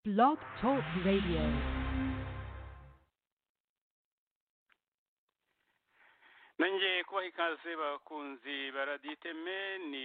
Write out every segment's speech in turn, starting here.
Blog Talk Radio. nongeye kubaha ikaze bakunzi baraditeme ni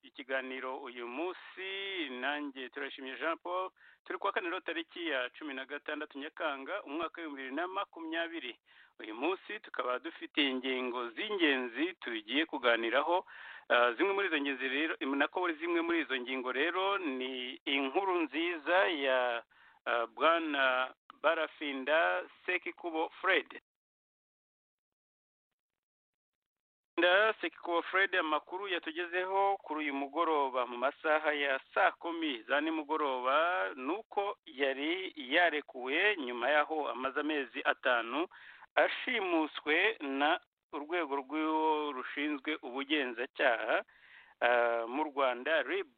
ikiganiro uyu munsi nanjye turashimye jean paul turi kuwa kane rero tariki ya cumi na gatandatu nyakanga umwaka w'ibihumbi bibiri na makumyabiri uyu munsi tukaba dufite ingingo z'ingenzi tugiye kuganiraho Ah, zimwe muri izo ngenzi rero nako zimwe muri izo ngingo rero ni inkuru nziza ya ah, bwana barafinda sekikubo fred Nda Sekikubo Fred amakuru yatugezeho kuri uyu mugoroba mu masaha ya saa kumi za nimugoroba nuko yari yarekuwe nyuma y'aho amaze amezi atanu ashimuswe na urwego rw'iwo rushinzwe ubugenzacyaha ah, mu Rwanda RIB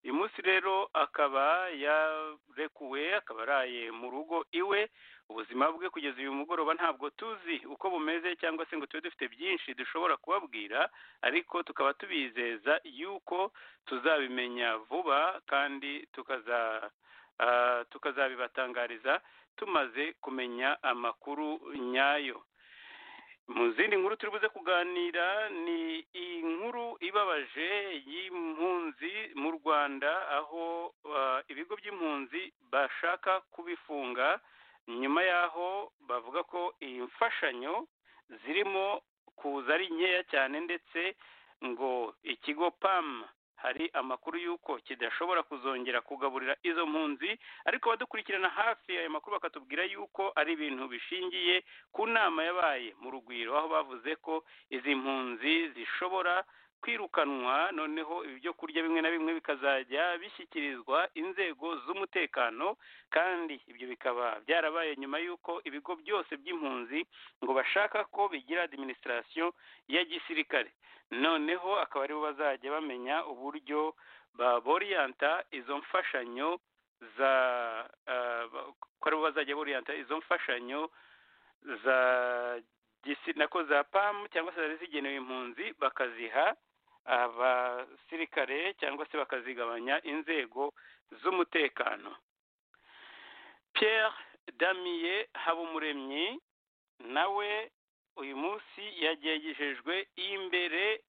uyu munsi rero akaba yarekuwe akaba araye mu rugo iwe ubuzima bwe kugeza uyu mugoroba ntabwo tuzi uko bumeze cyangwa se ngo tube dufite byinshi dushobora kubabwira ariko tukaba tubizeza yuko tuzabimenya vuba kandi tukaza ah, tukazabibatangariza tumaze kumenya amakuru nyayo mu zindi nkuru turi buze kuganira ni inkuru ibabaje y'impunzi mu rwanda aho ah, ibigo by'impunzi bashaka kubifunga nyuma y'aho bavuga ko iyi mfashanyo zirimo kuza ari nkeya cyane ndetse ngo ikigo pam hari amakuru y'uko kidashobora kuzongera kugaburira izo mpunzi ariko abadukurikirana hafi ayo makuru bakatubwira y'uko ari ibintu bishingiye ku nama yabaye mu rugwiro aho bavuze ko izi mpunzi zishobora kwirukanwa noneho ibyo kurya bimwe na bimwe bikazajya bishyikirizwa inzego z'umutekano kandi ibyo bikaba byarabaye nyuma y'uko ibigo byose by'impunzi ngo bashaka ko bigira adiminisitirasiyo ya gisirikare noneho akaba aribo bazajya bamenya uburyo baboriyanta izo mfashanyo za ah, ba- ko aribo bazajya boriyanta izo mfashanyo za gisi- nako za pamu cyangwa se zari zigenewe impunzi bakaziha abasirikare cyangwa se bakazigabanya inzego z'umutekano pierre damiye habumuremyi nawe uyu munsi yagejejwe imbere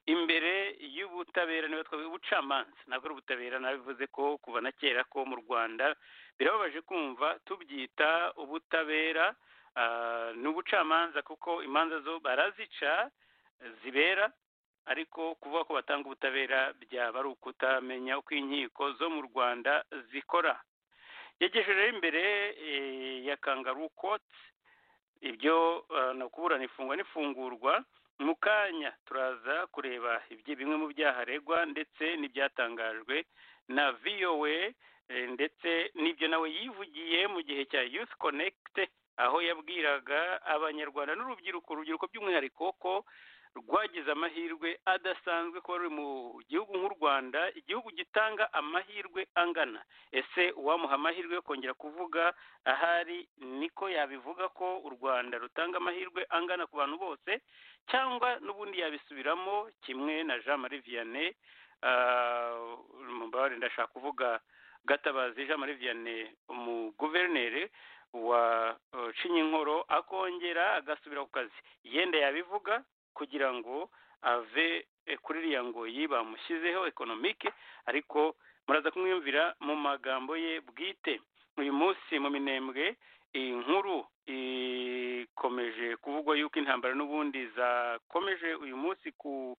imbere y'ubutabera niba twavuga ubucamanza ntabwo ari ubutabera nabivuze ko kuva na kera ko mu rwanda birababaje kumva tubyita ubutabera Ah, ni ubucamanza kuko imanza zo barazica zibera ariko kuvuga ko batanga ubutabera byaba ari ukutamenya uko inkiko zo mu rwanda zikora yagejejeho imbere eh, ya kangaru kotsi ibyo ah, ni ukuburana ifungwa n'ifungurwa mu kanya turaza kureba ibyo bimwe mu byaha aregwa ndetse n'ibyatangajwe na vowe eh, ndetse n'ibyo nawe yivugiye mu gihe cya youth connect aho yabwiraga abanyarwanda n'urubyiruko urubyiruko by'umwihariko ko rwagize amahirwe adasanzwe kuba ruri mu gihugu nk'u rwanda igihugu gitanga amahirwe angana ese uwamuha amahirwe yo kongera kuvuga ahari niko yabivuga ko u rwanda rutanga amahirwe angana ku bantu bose cyangwa n'ubundi yabisubiramo kimwe na jean marie vianney ah, mumbabarire ndashaka kuvuga gatabazi jean marie vianney umuguverineri wa uh, Cinyinkworo akongera agasubira ku kazi yenda yabivuga kugira ngo ave eh, kuri iriya ngoyi bamushyizeho ekonomike ariko muraza kumwiyumvira mu magambo ye bwite uyu munsi mu minembwe iyi nkuru ikomeje kuvugwa yuko intambara n'ubundi zakomeje uyu munsi ku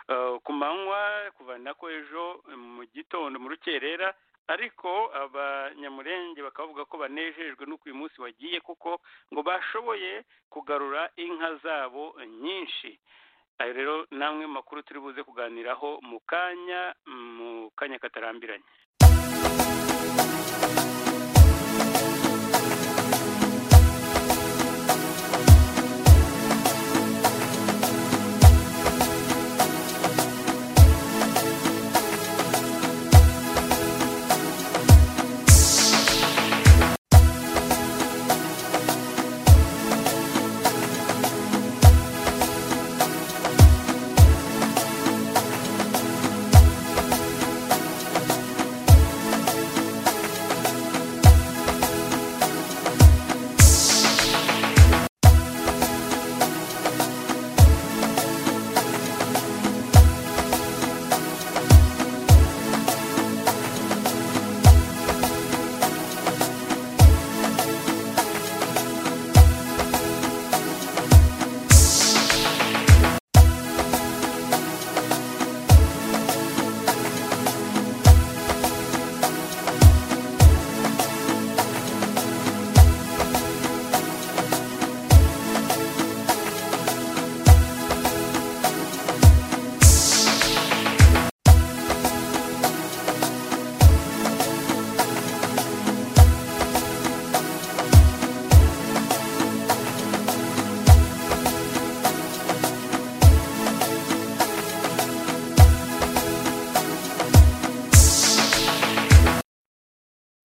uh, ku manywa kuva nako ejo mu gitondo mu rukerera ariko abanyamurenge bakavuga ko banejejwe n'uko uyu munsi wagiye kuko ngo bashoboye kugarura inka zabo nyinshi ayo rero namwe mu makuru turi buze kuganiraho mu kanya mu kanya katarambiranye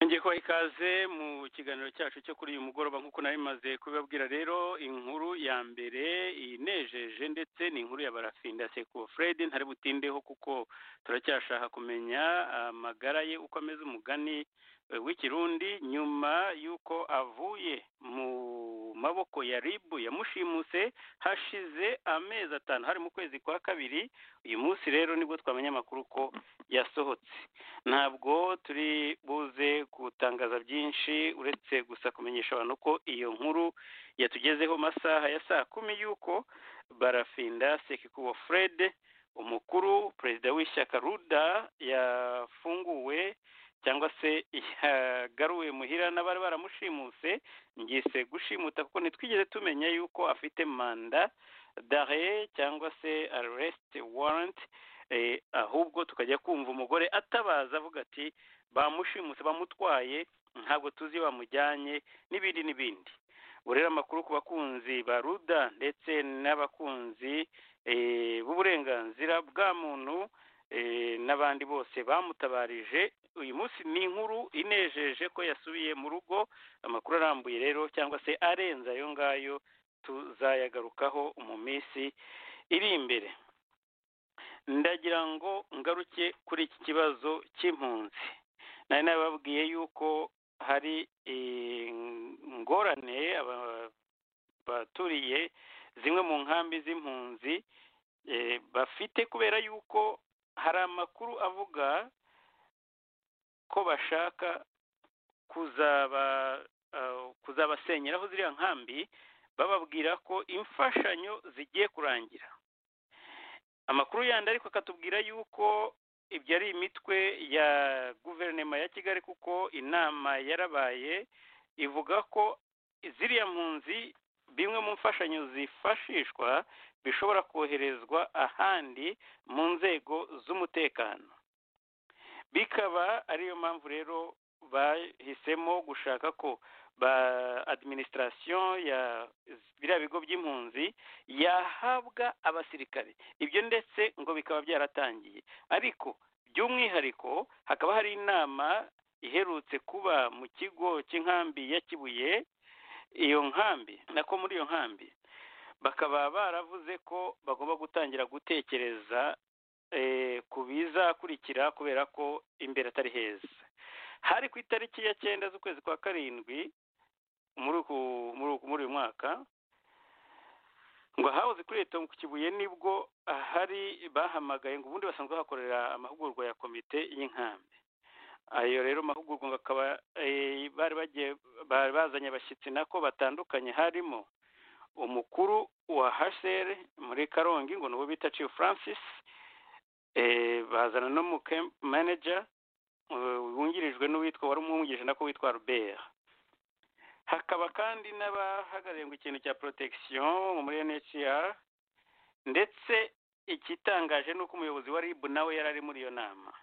ngiye kubaha ikaze mu kiganiro cyacu cyo kuri uyu mugoroba nk'uko nari maze kubibabwira rero inkuru ya mbere inejeje ndetse ni inkuru ya barafinda seko fred ntari butindeho kuko turacyashaka kumenya amagara ye uko ameze umugani eh, w'ikirundi nyuma y'uko avuye mu maboko ya ribu yamushimuse hashize amezi atanu hari mu kwezi kwa kabiri uyu munsi rero nibwo twamenya amakuru ko yasohotse ntabwo turi buze gutangaza byinshi uretse gusa kumenyesha abantu ko iyo nkuru yatugezeho masaha ya saa kumi y'uko barafinda sekikubo fred umukuru perezida w'ishyaka ruda yafunguwe cyangwa se yagaruwe muhira n'abari baramushimuse ngise gushimuta kuko ntitwigeze tumenya yuko afite manda dare cyangwa se aresite waranti eh, ahubwo tukajya kumva umugore atabaza avuga ati bamushimuse bamutwaye ntabwo tuzi bamujyanye n'ibindi n'ibindi ubu rero amakuru ku bakunzi ba ruda ndetse n'abakunzi eh, b'uburenganzira bwa muntu eh, n'abandi bose bamutabarije uyu munsi ni inkuru inejeje ko yasubiye mu rugo amakuru arambuye rero cyangwa se arenze ayo ngayo tuzayagarukaho mu minsi iri imbere ndagira ngo ngaruke kuri iki kibazo cy'impunzi nari nababwiye yuko hari ingorane aba- baturiye zimwe mu nkambi z'impunzi eh, bafite kubera yuko hari amakuru avuga ko bashaka kuzaba ah, kuzabasenyeraho ziriya nkambi bababwira ko imfashanyo zigiye kurangira amakuru yandi ariko akatubwira yuko ibyo ari imitwe ya guverinoma ya kigali kuko inama yarabaye ivuga ko ziriya mpunzi bimwe mu mfashanyo zifashishwa bishobora koherezwa ahandi mu nzego z'umutekano bikaba ariyo mpamvu rero bahisemo gushaka ko ba adiminisitirasiyo ya biriya bigo by'impunzi yahabwa abasirikare ibyo ndetse ngo bikaba byaratangiye ariko by'umwihariko hakaba hari inama iherutse kuba mu kigo cy'inkambi ya kibuye iyo nkambi nako muri iyo nkambi bakaba baravuze ko bagomba gutangira gutekereza eh, ku bizakurikira kubera ko imbere atari heza hari ku itariki ya cyenda z'ukwezi kwa karindwi muri uku- muri uku- muri uyu mwaka ngo ahahoze kuri leta ku kibuye nibwo ahari bahamagaye ngo ubundi basanzwe bahakorera amahugurwa ya komite y'inkambi ayo rero mahugurwa ngo akaba eh, bari bagiye bari bazanye abashyitsi nako batandukanye harimo umukuru wa hasere muri karongi ngo niwo bita chief francis eh, bazana no mu camp manager eh, wungirijwe n'uwitwa wari umwungirije nako witwa robert hakaba kandi n'abahagarariye ngo ikintu cya protection muri NHR ndetse ikitangaje ni uko umuyobozi wa RIB nawe yari ari muri iyo nama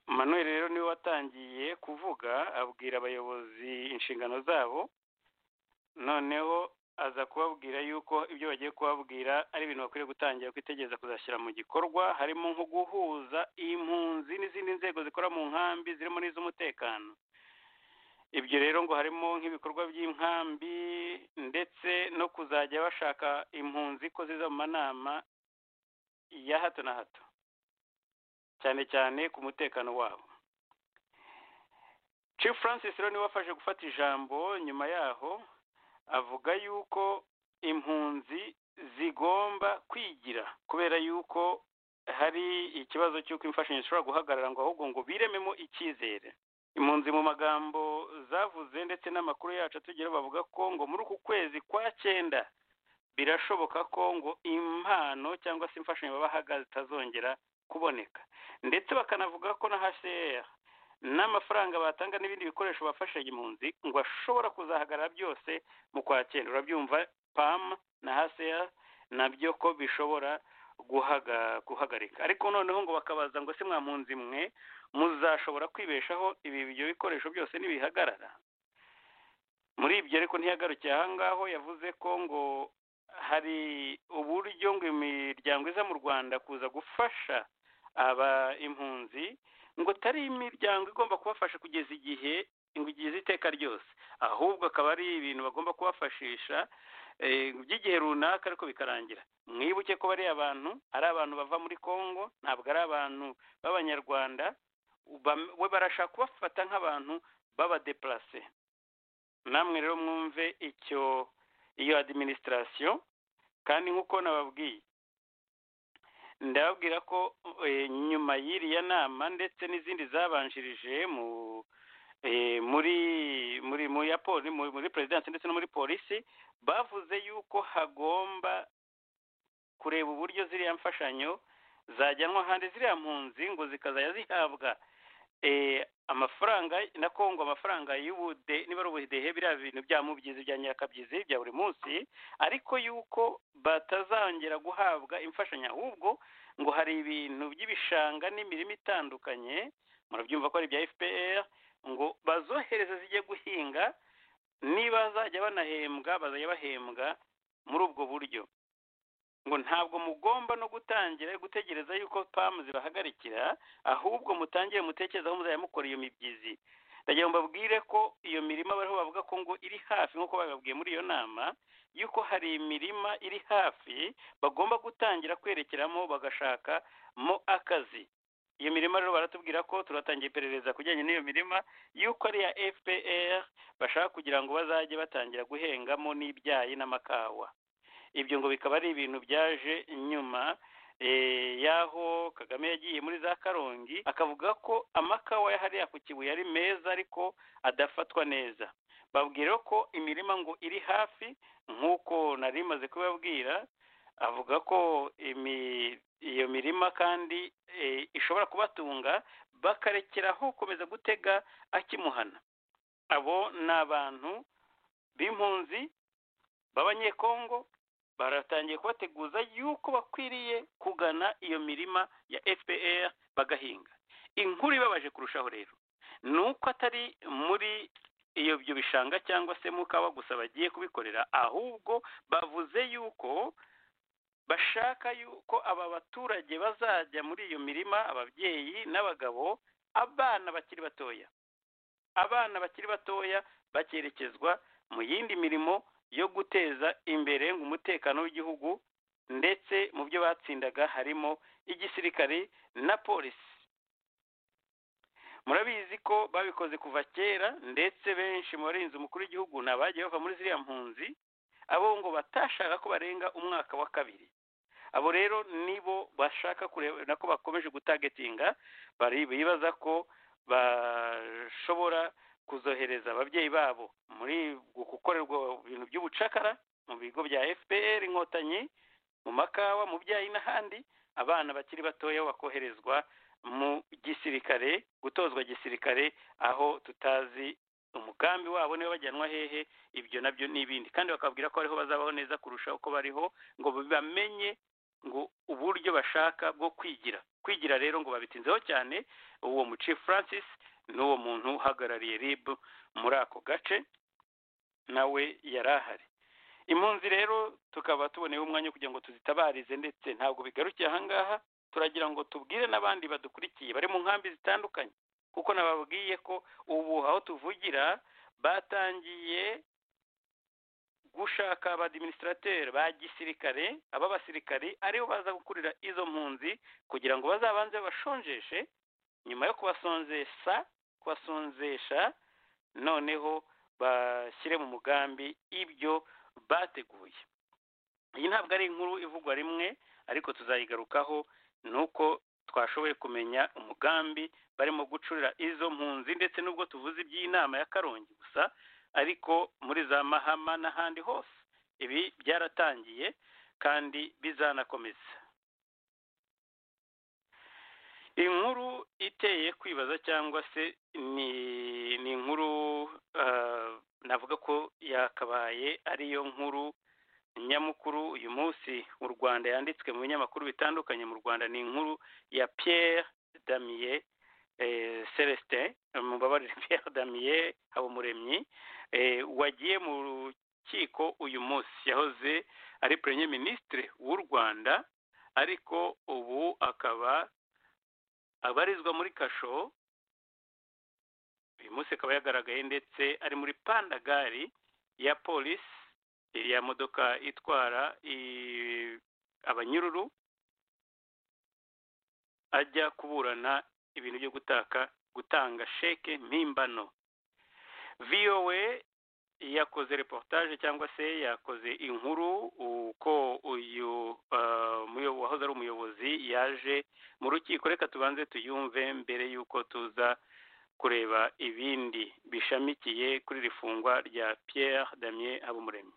Manuel rero niwe watangiye kuvuga abwira abayobozi inshingano zabo noneho aza kubabwira yuko ibyo bagiye kubabwira ari ibintu bakwiriye gutangira kwitegereza kuzashyira mu gikorwa harimo nko guhuza impunzi n'izindi nzego zikora mu nkambi zirimo n'iz'umutekano ibyo rero ngo harimo nk'ibikorwa by'inkambi ndetse no kuzajya bashaka impunzi ko ziza mu manama ya hato na hato cyane cyane ku mutekano wabo Chief Francis rero niwe wafashe gufata ijambo nyuma yaho avuga yuko impunzi zigomba kwigira kubera yuko hari ikibazo cy'uko imfashanyo zishobora guhagarara ngo ahubwo ngo birememo icyizere impunzi mu magambo zavuze ndetse n'amakuru yacu atugeraho bavuga ko ngo muri uku kwezi kwa cyenda birashoboka ko ngo impano cyangwa se imfashanyo babahaga zitazongera kuboneka ndetse bakanavuga ko na hcr n'amafaranga batanga n'ibindi bikoresho bafasha impunzi ngo ashobora kuzahagarara byose mu kwakira urabyumva pam na hcr nabyo ko bishobora guhaga- guhagarika ariko noneho ngo bakabaza ngo se mwa mpunzi mwe muzashobora kwibeshaho ibi ibyo bikoresho byose nibihagarara muri ibyo ariko ntiyagarukiye aho ngaho yavuze ko ngo hari uburyo ngo imiryango iza mu rwanda kuza gufasha aba impunzi ngo atari imiryango igomba kubafasha kugeza igihe ngo igeze iteka ryose ahubwo akaba ari ibintu bagomba kubafashisha by'igihe runaka ariko bikarangira mwibuke ko bariya abantu ari abantu bava muri congo ntabwo ari abantu b'abanyarwanda we barashaka kubafata nk'abantu b'abadeparase namwe rero mwumve icyo iyo adiminisitirasiyo kandi nk'uko nababwiye ndababwira ko nyuma y'iriya nama ndetse n'izindi zabanjirije mu muri muri muri perezidansi ndetse no muri polisi bavuze yuko hagomba kureba uburyo ziriya mfashanyo zajyanwa ahandi ziriya mpunzi ngo zikazajya zihabwa amafaranga na kongo amafaranga y'ubude niba ari ubudehe biriya bintu bya mubyizi bya nyirakabyizi bya buri munsi ariko yuko batazongera guhabwa imfashanyo ahubwo ngo hari ibintu by'ibishanga n'imirima itandukanye murabyumva ko ari ibya fpr ngo bazohereze zijye guhinga niba bazajya banahembwa bazajya bahembwa muri ubwo buryo ngo ntabwo mugomba no gutangira gutegereza yuko pamu zibahagarikira ahubwo mutangire mutekerezaho muzajya mukora iyo mibyizi ndagira ngo mbabwire ko iyo mirima bariho bavuga ko ngo iri hafi nk'uko babibabwiye muri iyo nama yuko hari imirima iri hafi bagomba gutangira kwerekeramo bagashakamo akazi iyo mirima rero baratubwira ko turatangiye iperereza ku bijyanye n'iyo mirima y'uko ari iya fpr bashaka kugira ngo bazajye batangira guhengamo n'ibyayi n'amakawa ibyo ngo bikaba ari ibintu byaje nyuma y'aho kagame yagiye muri za karongi akavuga ko amakawa hariya ku kibuye ari meza ariko adafatwa neza babwira ko imirima ngo iri hafi nk'uko nari imaze kubibabwira avuga ko iyo mirima kandi ishobora kubatunga bakarekeraho gukomeza gutega akimuhana abo ni abantu b'impunzi b'abanyekongo baratangiye kubateguza yuko bakwiriye kugana iyo mirima ya fpr bagahinga inkuru ibabaje kurushaho rero ni uko atari muri iyo byo bishanga cyangwa se mukaba gusa bagiye kubikorera ahubwo bavuze yuko bashaka yuko aba baturage bazajya muri iyo mirima ababyeyi n'abagabo abana bakiri batoya abana bakiri batoya bakerekezwa mu yindi mirimo yo guteza imbere umutekano w'igihugu ndetse mu byo batsindaga harimo igisirikare na polisi murabizi ko babikoze kuva kera ndetse benshi mu barinzi umukuru w'igihugu ni abagiye bava muri ziriya mpunzi abo ngo batashaka ko barenga umwaka wa kabiri abo rero nibo bashaka kureba nako bakomeje gutagetinga bibaza ko bashobora kuzohereza ababyeyi babo muri gukorerwa ibintu by'ubucakara mu bigo bya fpr inkotanyi mu makawa mu byayi n'ahandi abana bakiri batoya bakoherezwa mu gisirikare gutozwa gisirikare aho tutazi umugambi wabo niba bajyanwa hehe ibyo nabyo n'ibindi kandi bakabwira ko ariho bazabaho neza kurusha uko bariho ngo bamenye ngo uburyo bashaka bwo kwigira kwigira rero ngo babitinzeho cyane uwo muci francis n'uwo muntu uhagarariye rib muri ako gace nawe yari ahari impunzi rero tukaba tuboneyeho umwanya kugira ngo tuzitabarize ndetse ntabwo bigarukiye ahangaha turagira ngo tubwire n'abandi badukurikiye bari mu nkambi zitandukanye kuko nababwiye ko ubu aho tuvugira batangiye gushaka abadiminisitateri ba gisirikare ab'abasirikari aribo baza gukurira izo mpunzi kugira ngo bazabanze babashonjeshe nyuma yo kubasonzesha kubasonzesha noneho bashyire mu mugambi ibyo bateguye iyi ntabwo ari inkuru ivugwa rimwe ariko tuzayigarukaho ni uko twashoboye kumenya umugambi barimo gucurira izo mpunzi ndetse n'ubwo tuvuze iby'inama ya karongi gusa ariko muri za mahama n'ahandi hose ibi byaratangiye kandi bizanakomeza inkuru iteye kwibaza cyangwa se ni inkuru navuga ko yakabaye ariyo nkuru nyamukuru uyu munsi mu rwanda yanditswe mu binyamakuru bitandukanye mu rwanda ni inkuru ya Pierre damiye celestin mubabarire Pierre damiye habumuremyi wagiye mu rukiko uyu munsi yahoze ari purenye minisitire w'u rwanda ariko ubu akaba abarizwa muri kasho uyu munsi akaba yagaragaye ndetse ari muri pandagari ya polisi iriya modoka itwara i- abanyururu ajya kuburana ibintu byo gutaka gutanga sheke mpimbano vowe yakoze reportage cyangwa se yakoze inkuru uko uyu ah, muyo- wahoze ari umuyobozi yaje mu rukiko reka tubanze tuyumve mbere y'uko tuza kureba ibindi bishamikiye kuri iri fungwa rya Pierre Damien Habumuremyi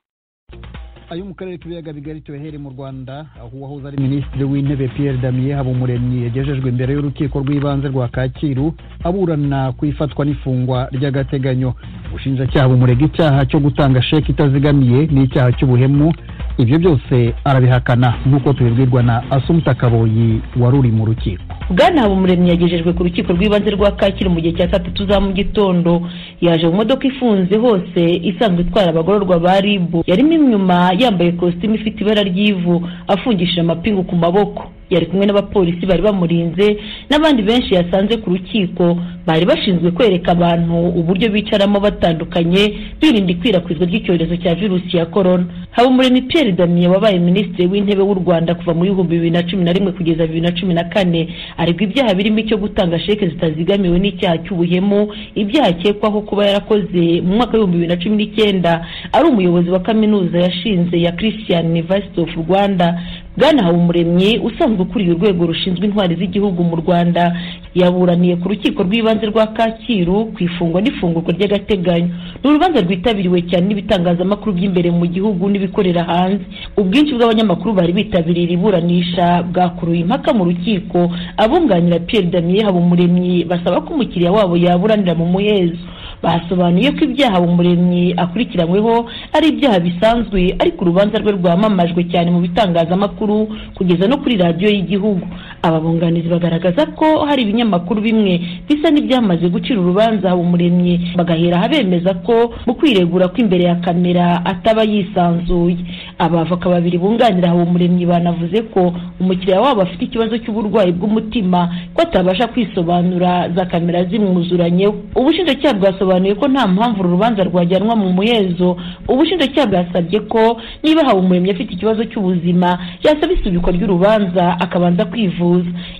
ayo mu karere k'ibiyaga bigari tuyahere mu rwanda aho uwahoze ari minisitiri w'intebe pierre damien habumuremyi yagejejwe imbere y'urukiko rw'ibanze rwa kacyiru aburana ku ifatwa n'ifungwa ry'agateganyo ubushinjacyaha bumurega icyaha cyo gutanga sheki itazigamiye n'icyaha cy'ubuhemu ibyo byose arabihakana nk'uko tubibwirwa na asumuta kaboyi wari uri mu rukiko bwana habumuremyi yagejejwe ku rukiko rw'ibanze rwa kacyiru mu gihe cya saa tatu za mu gitondo yaje mu modoka ifunze hose isanzwe itwara abagororwa ba ribu yarimo inyuma yambaye kositimu ifite ibara ry'ivu afungishije amapingu ku maboko yari kumwe n'abapolisi bari bamurinze n'abandi benshi yasanze ku rukiko bari bashinzwe kwereka abantu uburyo bicaramo batandukanye birinda ikwirakwizwa ry'icyorezo cya virusi ya korona habumuremyi pierre damien wabaye minisitiri w'intebe w'u rwanda kuva mu bihumbi bibiri na cumi na rimwe kugeza bibiri na cumi na kane aregwa ibyaha birimo icyo gutanga sheke zitazigamiwe n'icyaha cy'ubuhemu ibyaha akekwaho kuba yarakoze mu mwaka w'ibihumbi bibiri na cumi n'icyenda ari umuyobozi wa kaminuza yashinze ya christian university of rwanda bwana habumuremyi usanzwe ukuriye urwego rushinzwe intwari z'igihugu mu rwanda yaburaniye ku rukiko rw'ibanze rwa kacyiru ku ifungwa n'ifungurwa ry'agateganyo ni urubanza rwitabiriwe cyane n'ibitangazamakuru by'imbere mu gihugu n'ibikorera hanze ubwinshi bw'abanyamakuru bari bitabiriye iri buranisha bwakuruye impaka mu rukiko abunganira pierre damien habumuremyi basaba ko umukiriya wabo yaburanira mu muhezo basobanuye ko ibyaha umuremyi akurikiranyweho ari ibyaha bisanzwe ariko urubanza rwe rwamamajwe cyane mu bitangazamakuru kugeza no kuri radiyo y'igihugu aba bunganizi bagaragaza ko hari ibinyamakuru bimwe bisa n'ibyamaze gucira urubanza umuremyi bagahera bemeza ko mu kwiregura ko imbere ya kamera ataba yisanzuye abavoka babiri bunganira umuremyi banavuze ko umukiriya wabo afite ikibazo cy'uburwayi bw'umutima ko atabasha kwisobanura za kamera zimwuzuranyeho ubushinjacyaha bwasobanuye ko nta mpamvu uru rubanza rwajyanwa mu muhezo ubushinjacyaha bwasabye ko niba hawe umuremyi afite ikibazo cy'ubuzima yasaba isubikwa ry'urubanza akabanza kwivuza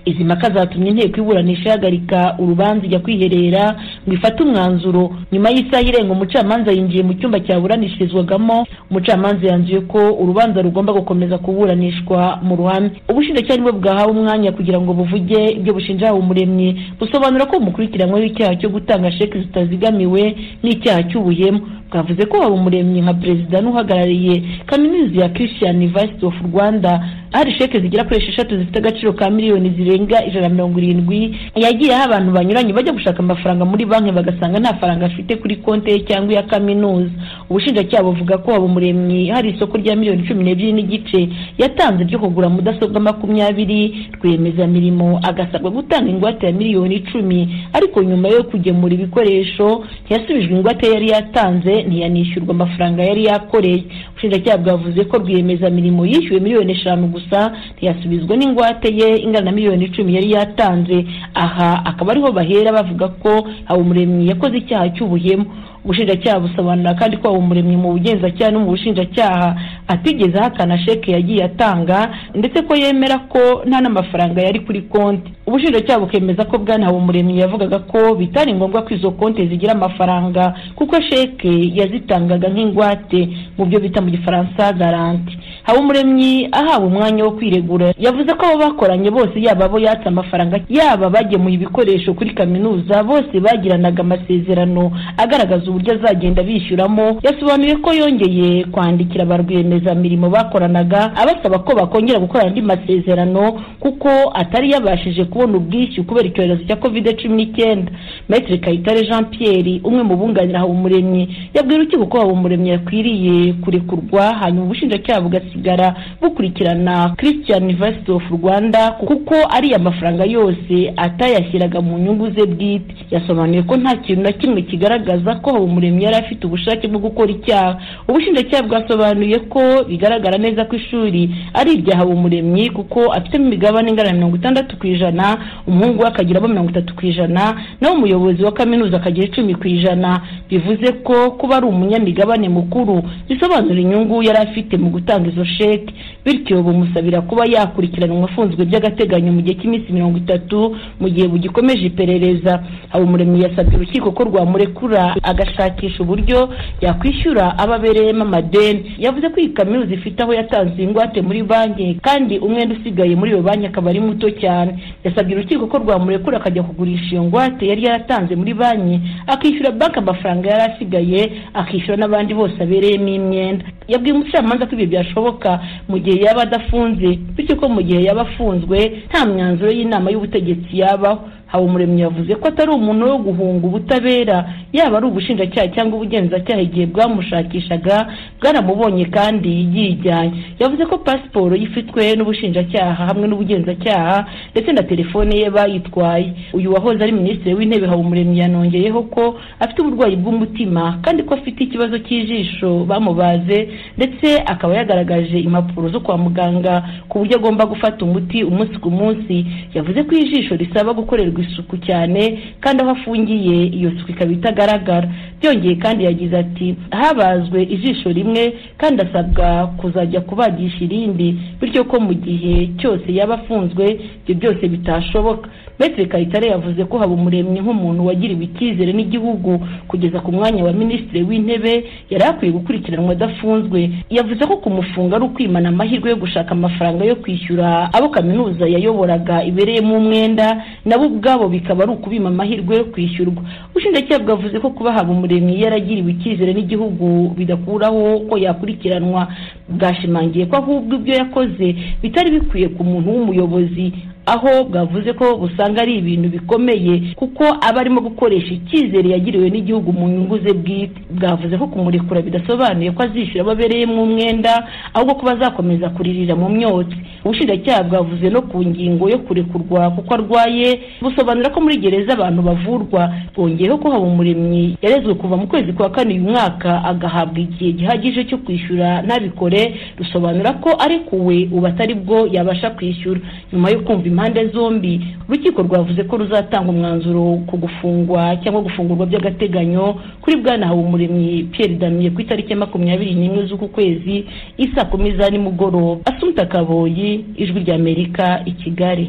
izi mpaka zatumye inteko iburanisha ihagarika urubanza ijya kwiherera ngo ifate umwanzuro nyuma y'isaha irenga umucamanza yinjiye mu cyumba cyaburanishirizwagamo umucamanza yanzuye ko urubanza rugomba gukomeza kuburanishwa mu ruhame ubushinjacyaha nibwo bwahawe umwanya kugira ngo buvuge ibyo bushinja umuremyi busobanura ko bumukurikiranyweho icyaha cyo gutanga sheke zitazigamiwe n'icyaha cy'ubuhemu bwavuze ko haba umuremyi nka perezida n'uhagarariye kaminuza ya christian university of rwanda hari sheke zigera kuri esheshatu zifite agaciro ka miliyoni zirenga ijana na mirongo irindwi yagiye aho abantu banyuranye bajya gushaka amafaranga muri banki bagasanga nta faranga afite kuri konti ye cyangwa iya kaminuza ubushinjacyaha buvuga ko habumuremyi hari isoko rya miliyoni cumi n'ebyiri n'igice yatanze ryo kugura mudasobwa makumyabiri rwiyemezamirimo agasabwa gutanga ingwate ya miliyoni icumi ariko nyuma yo kugemura ibikoresho ntiyasubijwe ingwate yari yatanze ntiyanishyurwa amafaranga yari yakoreye ubushinjacyaha bwavuze ko rwiyemezamirimo yishyuwe miliyoni eshanu gusa ntiyasubizwa n'ingwate ye ingana na miliyoni icumi yari yatanze aha akaba ariho bahera bavuga ko habumuremyi yakoze icyaha cy'ubuhemu ubushinjacyaha busobanura kandi ko umuremyi mu bugenzacyaha no mu bushinjacyaha atigeze ahakana sheke yagiye atanga ndetse ko yemera ko nta n'amafaranga yari kuri konti ubushinjacyaha bukemeza ko bwana habumuremyi yavugaga ko bitari ngombwa ko izo konti zigira amafaranga kuko sheke yazitangaga nk'ingwate mu byo bita mu gifaransa garanti habumuremyi ahawe umwanya wo kwiregura yavuze ko abo bakoranye bose yaba abo yatse amafaranga yaba abagemuye ibikoresho kuri kaminuza bose bagiranaga amasezerano agaragaza uburyo azagenda bishyuramo yasobanuye ko yongeye kwandikira ba rwiyemezamirimo bakoranaga abasaba ko bakongera gukora andi masezerano kuko atari yabashije kubona ubwishyu kubera icyorezo cya covid cumi n'icyenda maître kayitare jean pierre umwe mu bunganira habumuremyi yabwira urukiko ko habumuremyi yakwiriye kurekurwa hanyuma ubushinjacyaha bugasinya bugasigara bukurikirana christian university of rwanda kuko ariya mafaranga yose atayashyiraga mu nyungu ze bwite yasobanuye ko nta kintu na kimwe kigaragaza ko habumuremyi yari afite ubushake bwo gukora icyaha ubushinjacyaha bwasobanuye ko bigaragara neza ko ishuri ari irya habumuremyi kuko afitemo imigabane ingana na mirongo itandatu ku ijana umuhungu we akagiramo mirongo itatu ku ijana naho umuyobozi wa kaminuza akagira icumi ku ijana bivuze ko kuba ari umunyamigabane mukuru bisobanura inyungu yari afite mu gutanga izo sheki bityo bumusabira kuba yakurikiranwa afunzwe by'agateganyo mu gihe cy'iminsi mirongo itatu mu gihe bugikomeje iperereza habumuremyi yasabye urukiko ko rwamurekura agashakisha uburyo yakwishyura abo abereyemo amadeni yavuze ko iyi kaminuza ifite aho yatanze ingwate muri banki kandi umwenda usigaye muri iyo banki akaba ari muto cyane yasabye urukiko ko rwamurekura akajya kugurisha iyo ngwate yari yaratanze muri banki akishyura banki amafaranga yari asigaye akishyura n'abandi bose abereyemo imyenda yabwiye umucamanza ko ibyo byashoboka mu gihe yaba adafunze bityo ko mu gihe yaba afunzwe nta myanzuro y'inama y'ubutegetsi yabaho habumuremyi yavuze ko atari umuntu wo guhunga ubutabera yaba ari ubushinjacyaha cyangwa ubugenzacyaha igihe bwamushakishaga bwaramubonye kandi yijyanye yavuze ko pasiporo ifitwe n'ubushinjacyaha hamwe n'ubugenzacyaha ndetse na telefone ye bayitwaye uyu wahoze ari minisitiri w'intebe habumuremyi yanongeyeho ko afite uburwayi bw'umutima kandi ko afite ikibazo cy'ijisho bamubaze ndetse akaba yagaragaje impapuro zo kwa muganga ku buryo agomba gufata umuti umunsi ku munsi yavuze ko ijisho risaba gukorerwa isuku cyane kandi aho afungiye iyo suku ikaba itagaragara byongeye kandi yagize ati habazwe ijisho rimwe kandi asabwa kuzajya kubagisha irindi bityo ko mu gihe cyose yaba afunzwe ibyo byose bitashoboka Maître Kayitare yavuze ko Habumuremyi nk'umuntu wagiriwe icyizere n'igihugu kugeza ku mwanya wa minisitiri w'intebe yari akwiye gukurikiranwa adafunzwe yavuze ko kumufunga ari ukwimana amahirwe yo gushaka amafaranga yo kwishyura abo kaminuza yayoboraga ibereyemo umwenda nabo ubwabo bikaba ari ukubima amahirwe yo kwishyurwa ubushinjacyaha bwavuze ko kuba Habumuremyi yaragiriwe icyizere n'igihugu bidakuraho ko yakurikiranwa bwashimangiye ko ahubwo ibyo yakoze bitari bikwiye ku muntu w'umuyobozi aho bwavuze ko busanga ari ibintu bikomeye kuko aba arimo gukoresha icyizere yagiriwe n'igihugu mu nyungu ze bwite bwavuze ko kumurekura bidasobanuye ko azishyura ababereyemo umwenda ahubwo ko bazakomeza kuririra mu myotsi ubushinjacyaha bwavuze no ku ngingo yo kurekurwa kuko arwaye busobanura ko muri gereza abantu bavurwa bwongeyeho ko habumuremyi yarezwe kuva mu kwezi kwa kane uyu mwaka agahabwa igihe gihagije cyo kwishyura ntabikore rusobanura ko arekuwe ubu atari bwo yabasha kwishyura nyuma yo kumva impande zombi urukiko rwavuze ko ruzatanga umwanzuro ku gufungwa cyangwa gufungurwa by'agateganyo kuri bwana habumuremyi Pierre Damien ku itariki ya makumyabiri n'imwe z'uku kwezi isa kumi za nimugoroba asumta kaboyi ijwi ry'amerika i kigali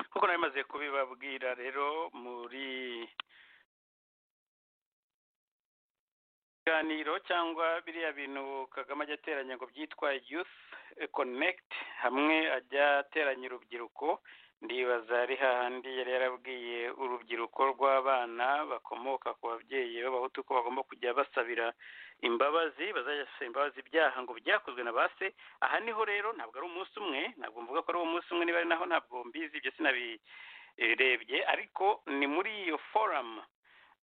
nk'uko nari maze kubibabwira rero muri ibiganiro cyangwa biriya bintu kagame ajya ateranya ngo byitwa youth connect hamwe ajya ateranya urubyiruko ndibaza ari hahandi yari yarabwiye urubyiruko rw'abana bakomoka ku babyeyi b'abahutu ko bagomba kujya basabira imbabazi bazajya basaba imbabazi ibyaha ngo byakozwe na base aha niho rero ntabwo ari umunsi umwe ntabwo mvuga ko ari umunsi umwe niba ari naho ntabwo mbizi ibyo sinabirebye ariko ni muri iyo foramu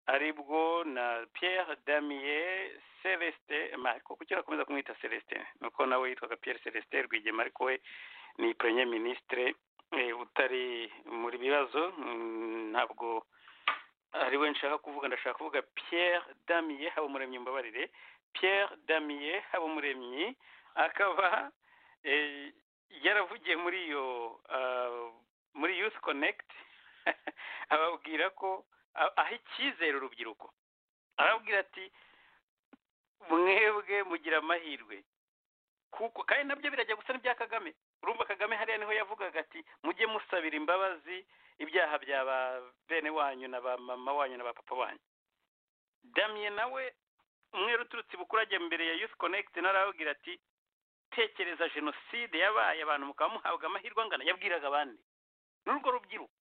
aribwo na Pierre damiye celeste kuki urakomeza kumwita celeste nuko nawe yitwaga Pierre celeste rwigema ariko we ni premier ministre utari muri bibazo ntabwo ari we nshaka kuvuga ndashaka kuvuga Pierre damiye haba umuremyi mbabarire Pierre damiye haba umuremyi akaba yaravugiye muri iyo muri youth connect ababwira ko aha icyizere urubyiruko arababwira ati mwebwe mugira amahirwe kuko kandi nabyo birajya gusa n'ibya kagame urumva kagame hariya niho yavugaga ati mujye musabira imbabazi ibyaha bya ba bene wanyu na ba mama wanyu na ba papa wanyu damiye nawe umwere uturutse ibukurage mbere ya yusi konegiti narababwira ati tekereza jenoside yabaye abantu mukaba muhabwa amahirwe angana yabwiraga abandi n'urwo rubyiruko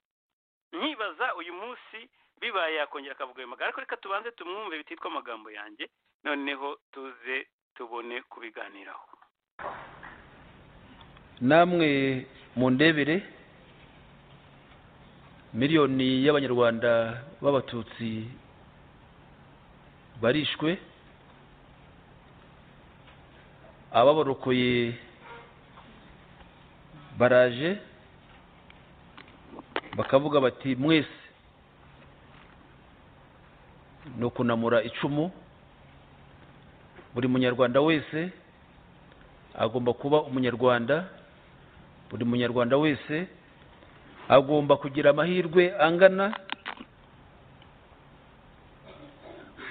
nkibaza uyu munsi bibaye yakongera akavuga ayo magambo ariko reka tubanze tumwumve bititwa amagambo yanjye noneho tuze tubone kubiganiraho namwe mu ndebere miliyoni y'abanyarwanda b'abatutsi barishwe ababorokoye baraje bakavuga bati mwese ni ukunamura icumu buri munyarwanda wese agomba kuba umunyarwanda buri munyarwanda wese agomba kugira amahirwe angana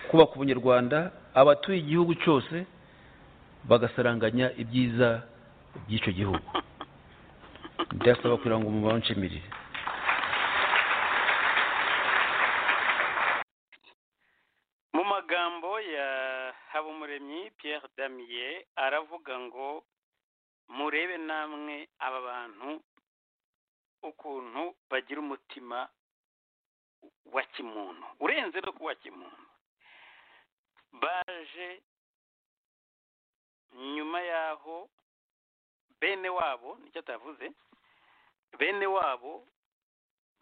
kubaka ubunyarwanda abatuye igihugu cyose bagasaranganya ibyiza by'icyo gihugu ndasaba kugira ngo umubare unshimirire mu magambo ya habumuremyi Pierre damiye aravuga ngo murebe namwe aba bantu ukuntu bagira umutima wa kimuntu urenze no kuwa kimuntu baje nyuma y'aho bene wabo nicyo atavuze bene wabo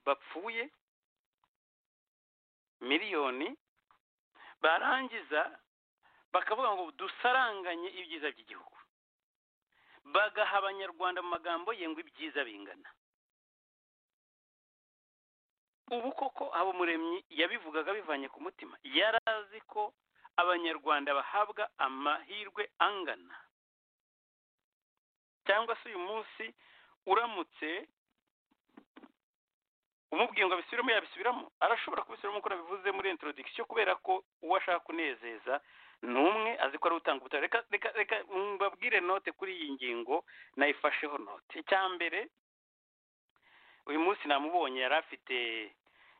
bapfuye miliyoni barangiza bakavuga ngo dusaranganye ibyiza by'igihugu bagaha abanyarwanda mu magambo ye ngo ibyiza bingana ubu koko habumuremyi yabivugaga bivanye ku mutima yari azi ko abanyarwanda bahabwa amahirwe angana cyangwa se uyu munsi uramutse umubwiye ngo abisubiremo yabisubiramo arashobora kubisubiramo nk'uko nabivuze muri introduction kubera ko uwo ashaka kunezeza ni umwe azi ko ari utanga ubutabera reka reka reka mbabwire note kuri iyi ngingo nayifasheho note icya mbere uyu munsi namubonye yari afite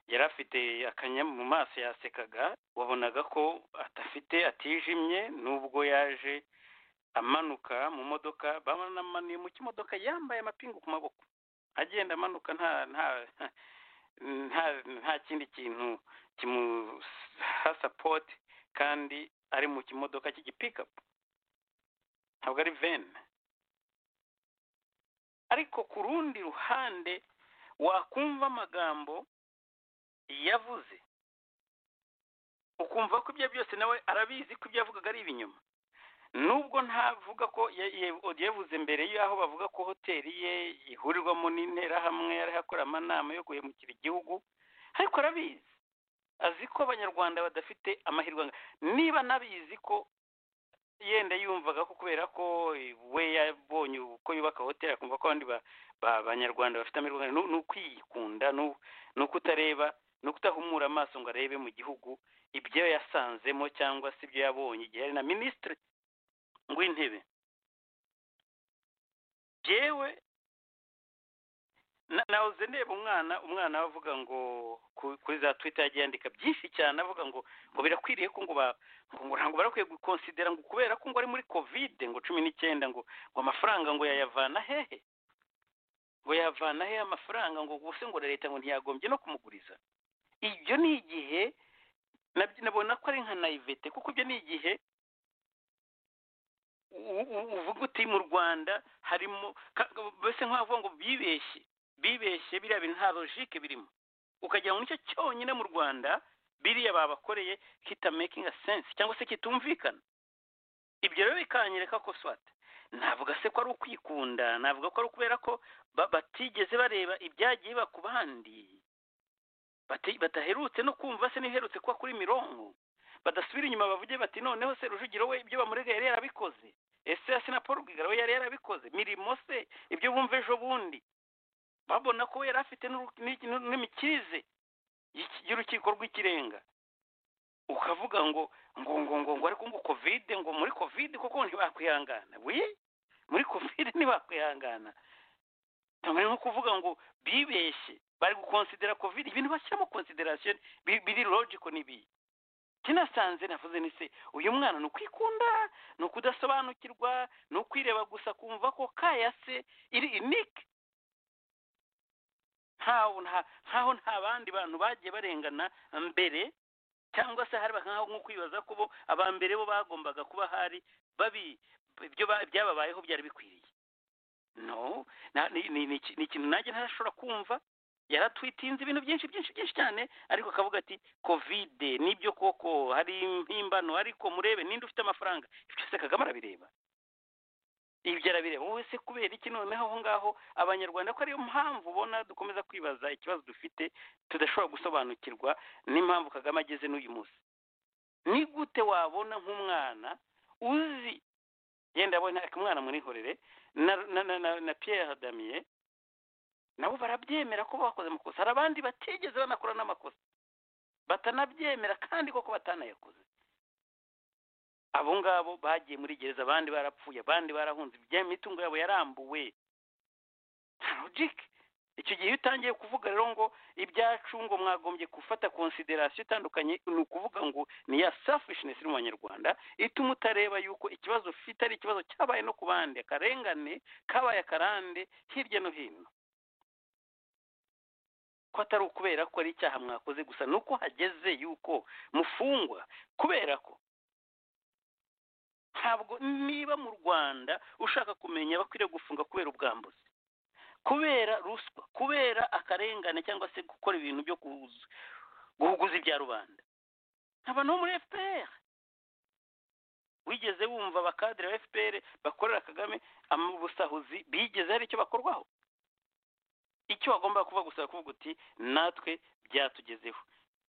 yari afite akanya mu maso yasekaga wabonaga ko adafite atijimye nubwo yaje amanuka mu modoka bamananiye mu kimodoka yambaye amapingu ku maboko agenda amanuka nta nta nta nta kindi kintu kimuha sapoti kandi ari mu kimodoka cy'igipikapu ntabwo ari veni ariko ku rundi ruhande wakumva amagambo yavuze ukumva ko ibyo byose nawe arabizi ko ibyo yavugaga ari ibinyoma nubwo ntavuga ko yavuze mbere y'aho bavuga ko hoteli ye ihurirwamo n'interahamwe akora amanama yo guhemukira igihugu ariko arabizi azi ko abanyarwanda badafite amahirwe niba anabizi ko yenda yumvaga ko kubera ko we yabonye uko yubaka hoteli akumva ko abandi banyarwanda bafite amahirwe ni ukwiyikunda ni ukutareba ni ukutahumura amaso ngo arebe mu gihugu ibyo yasanzemo cyangwa se ibyo yabonye igihe ari na minisitiri w'intebe yewe nahoze ndeba umwana umwana avuga ngo kuri za twita yagiye yandika byinshi cyane avuga ngo ngo birakwiriye ko ngo ntabwo barakwiye gukonsidera ngo kubera ko ngo ari muri kovide ngo cumi n'icyenda ngo ngo amafaranga ngo yayavana hehe ngo yavana hehe amafaranga ngo gusa ngo leta ngo ntiyagombye no kumuguriza ibyo ni igihe nabona ko ari nka nayivete kuko ibyo ni igihe uvuga uti mu rwanda harimo mbese nk'abavuga ngo bibeshye bibeshye biriya bintu nta logike birimo ukagira ngo nicyo cyonyine mu rwanda biriya babakoreye kitamekinga sense cyangwa se kitumvikana ibyo rero bikanyereka ko swate navuga se ko ari ukwikunda navuga ko ari ukubera ko batigeze bareba ibyagiye biba ku bandi bataherutse no kumva se ntiherutse kuba kuri mironko badasubira inyuma bavuge bati noneho se rujugiro we ibyo bamurega yari yarabikoze ese ya na paul rwigara we yari yarabikoze mirimo se ibyo bumva ejo bundi babona ko we yari afite n'imikirize y'urukiko rw'ikirenga ukavuga ngo ngo ngo ngo ngo ariko ngo kovide ngo muri kovide kuko ntibakwihangana we muri kovide ntibakwihangana ntabwo ari nko kuvuga ngo bibeshye bari gukonsidera kovide ibintu bashyira mu konsiderasiyo biri logiko n'ibiyi kinasanze navuze ni se uyu mwana ni ukwikunda ni ukudasobanukirwa ni ukwireba gusa kumva ko kaya se iri inike nkaho nta bandi bantu bagiye barengana mbere cyangwa se hari nkaho nko kwibaza ko bo aba mbere bo bagombaga kuba hari babi ibyo byababayeho byari bikwiriye no ni ikintu nanjye ntashobora kumva yaratwitinze ibintu byinshi byinshi byinshi cyane ariko akavuga ati kovide nibyo koko hari impimbano ariko murebe ninde ufite amafaranga ibyo byose kagame arabireba ibyo arabireba wowe se kubera iki noneho aho ngaho abanyarwanda ko ariyo mpamvu ubona dukomeza kwibaza ikibazo dufite tudashobora gusobanukirwa n'impamvu kagame ageze n'uyu munsi ni gute wabona nk'umwana uzi yenda abona umwana munihorere na Pierre damiye nabo barabyemera ko bakoze amakosa hari abandi batigeze banakora n'amakosa batanabyemera kandi koko batanayakoze abo ngabo bagiye muri gereza abandi barapfuye abandi barahunze imitungo yabo yarambuwe nta logike icyo gihe iyo utangiye kuvuga rero ngo ibyacu ngo mwagombye gufata konsiderasiyo itandukanye ni ukuvuga ngo ni ya safishinesi iri mu banyarwanda ituma utareba yuko ikibazo ufite ari ikibazo cyabaye no ku bandi akarengane kabaye akarande hirya no hino ko atari ukubera ko ari icyaha mwakoze gusa ni uko hageze yuko mufungwa kubera ko ntabwo niba mu rwanda ushaka kumenya bakwiriye gufunga kubera ubwambuzi kubera ruswa kubera akarengane cyangwa se gukora ibintu byo guhuguza ibya rubanda abantu bo muri fpr wigeze wumva bakadire ba fpr bakorera kagame amabusahuzi bigeze hari icyo bakorwaho icyo wagomba kuvuga gusa kuvuga uti natwe byatugezeho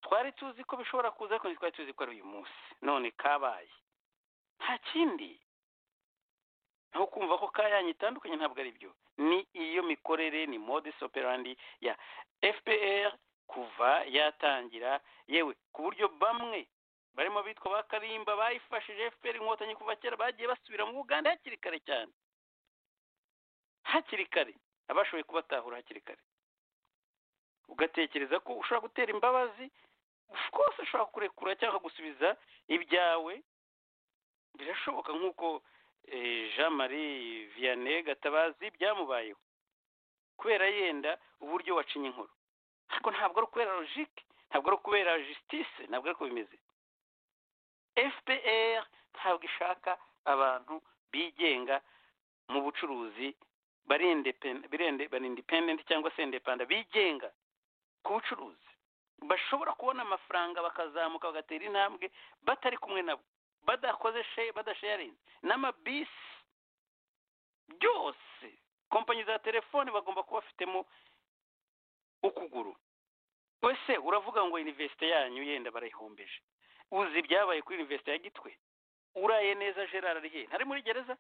twari tuzi ko bishobora kuza ariko twari tuzi ko ari uyu munsi none kabaye nta kindi aho kumva ko kayanya itandukanye ntabwo ari byo ni iyo mikorere ni modus operandi ya fpr kuva yatangira yewe ku buryo bamwe barimo bitwa ba karimba bayifashije fpr inkotanyi kuva kera bagiye basubira mu buganda hakiri kare cyane hakiri kare abashoboye kubatahura hakiri kare ugatekereza ko ushobora gutera imbabazi rwose ushobora kurekura cyangwa gusubiza ibyawe birashoboka nk'uko jean marie vianney gatabazi byamubayeho kubera yenda uburyo wacinye inkuru ariko ntabwo ari ukubera logike ntabwo ari ukubera jisitise ntabwo ari uko bimeze fpr ntabwo ishaka abantu bigenga mu bucuruzi bari independenti cyangwa se indepanda bigenga ku bucuruzi bashobora kubona amafaranga bakazamuka bagatera intambwe batari kumwe nabo badakoze badasharinze n'amabisi byose kompanyi za telefoni bagomba kuba bafitemo ukuguru wese uravuga ngo iniverisite yanyu yenda barayihombeje uzi ibyabaye kuri iniverisite ya gitwe uraye neza gerard arihe ntari muri gereza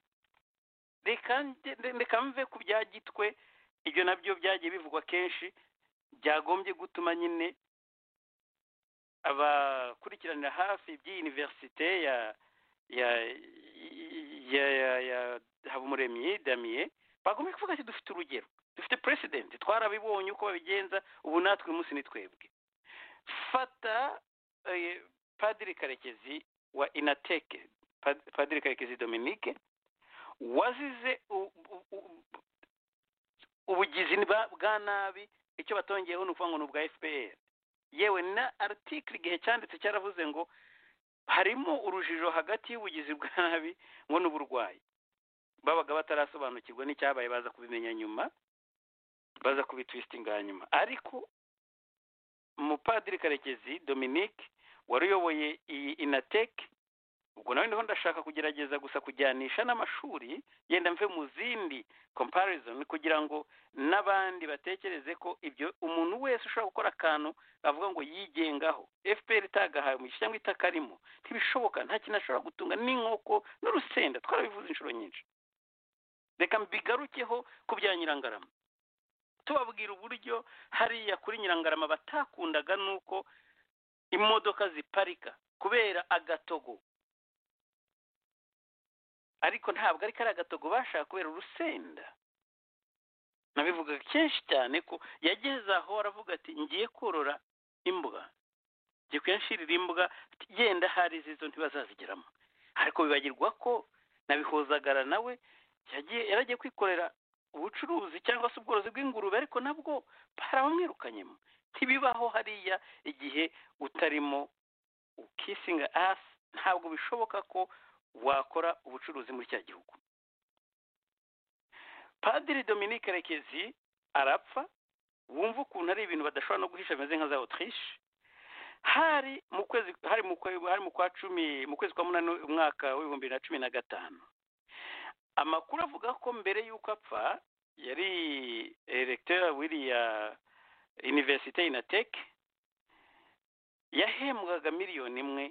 reka mve ku bya gitwe ibyo nabyo byagiye bivugwa kenshi byagombye gutuma nyine abakurikiranira hafi iby'iyi univerisite ya ya ya ya habumuremyi damiye bagombye kuvuga ati dufite urugero dufite peresidenti twarabibonye uko babigenza ubu natwe uyu munsi ni twebwe fata padiri karekezi wa inateke padiri karekezi dominique wazize ubugizi bwa nabi icyo batongeyeho ni ukuvuga ngo ni ubwa fpr yewe na aritikiri igihe cyanditse cyaravuze ngo harimo urujijo hagati y'ubugizi bwa nabi ngo n'uburwayi babaga batarasobanukirwa n'icyabaye baza kubimenya nyuma baza kubitwisitinga nyuma ariko umupadiri karekezi dominique wari uyoboye iyi inateke ubwo nawe niho ndashaka kugerageza gusa kujyanisha n'amashuri yenda mve mu zindi comparison kugira ngo n'abandi batekereze ko ibyo umuntu wese ushobora gukora akantu avuga ngo yigengaho fpr itagahaye umugisha cyangwa itakarimo ntibishoboka nta kintu ashobora gutunga n'inkoko n'urusenda twarabivuze inshuro nyinshi reka mbigarukeho ku bya nyirangarama tubabwira uburyo hariya kuri nyirangarama batakundaga nuko imodoka ziparika kubera agatogo ariko ntabwo ari kariya gatogo bashaka kubera urusenda nabivugaga kenshi cyane ko yageze aho aravuga ati ngiye korora imbwa ngiye kuyashirira imbwa genda hari izo ntibazazigeramo ariko bibagirwa ko nabihozagara nawe yaragiye kwikorera ubucuruzi cyangwa se ubworozi bw'ingurube ariko nabwo barabamwirukanyemo ntibibaho hariya igihe utarimo ukisinga asi ntabwo bishoboka ko wakora ubucuruzi muri cya gihugu padiri dominique rekezi arapfa wumva ukuntu ari ibintu badashobora no guhisha bimeze nka za otirishe hari mu kwezi hari mu kwa cumi mu kwezi kwa munani umwaka w'ibihumbi bibiri na cumi na gatanu amakuru avuga ko mbere y'uko apfa yari eregitera wiriya iniverisite inateke yahembwaga miliyoni imwe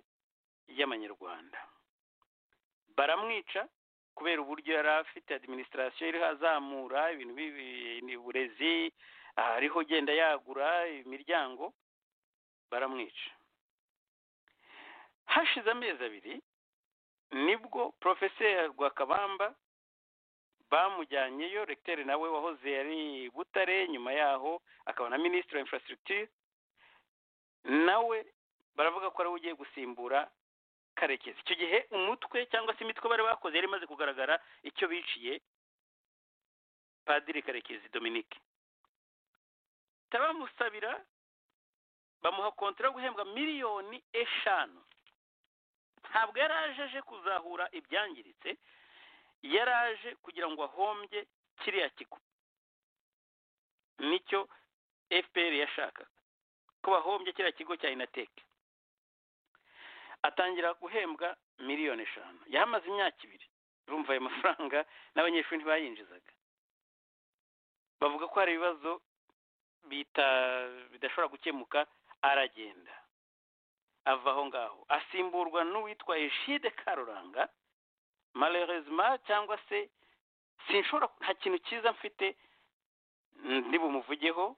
y'amanyarwanda baramwica kubera uburyo yari afite adiminisitirasiyo iriho azamura ibintu by'uburezi ariho ugenda yagura imiryango baramwica hashize amezi abiri nibwo porofeseri rwakabamba bamujyanyeyo regiteri nawe wahoze yari butare nyuma yaho akaba na minisitiri wa infrastructure nawe baravuga ko ariwe ugiye gusimbura karekezi icyo gihe umutwe cyangwa se imitwe bari bakoze yari imaze kugaragara icyo biciye padiri karekezi dominique bamusabira bamuha konti yo guhembwa miliyoni eshanu ntabwo yari aje aje kuzahura ibyangiritse yari aje kugira ngo ahombye kiriya kigo nicyo fpr yashakaga ko bahombye kiriya kigo cya inateke atangira guhembwa miliyoni eshanu yahamaze imyaka ibiri urumva ayo mafaranga n'abanyeshuri ntibayinjizaga bavuga ko hari ibibazo bidashobora gukemuka aragenda ava aho ngaho asimburwa n'uwitwa eshide karuranga marerezima cyangwa se sinshobora nta kintu cyiza mfite ntibumuvugeho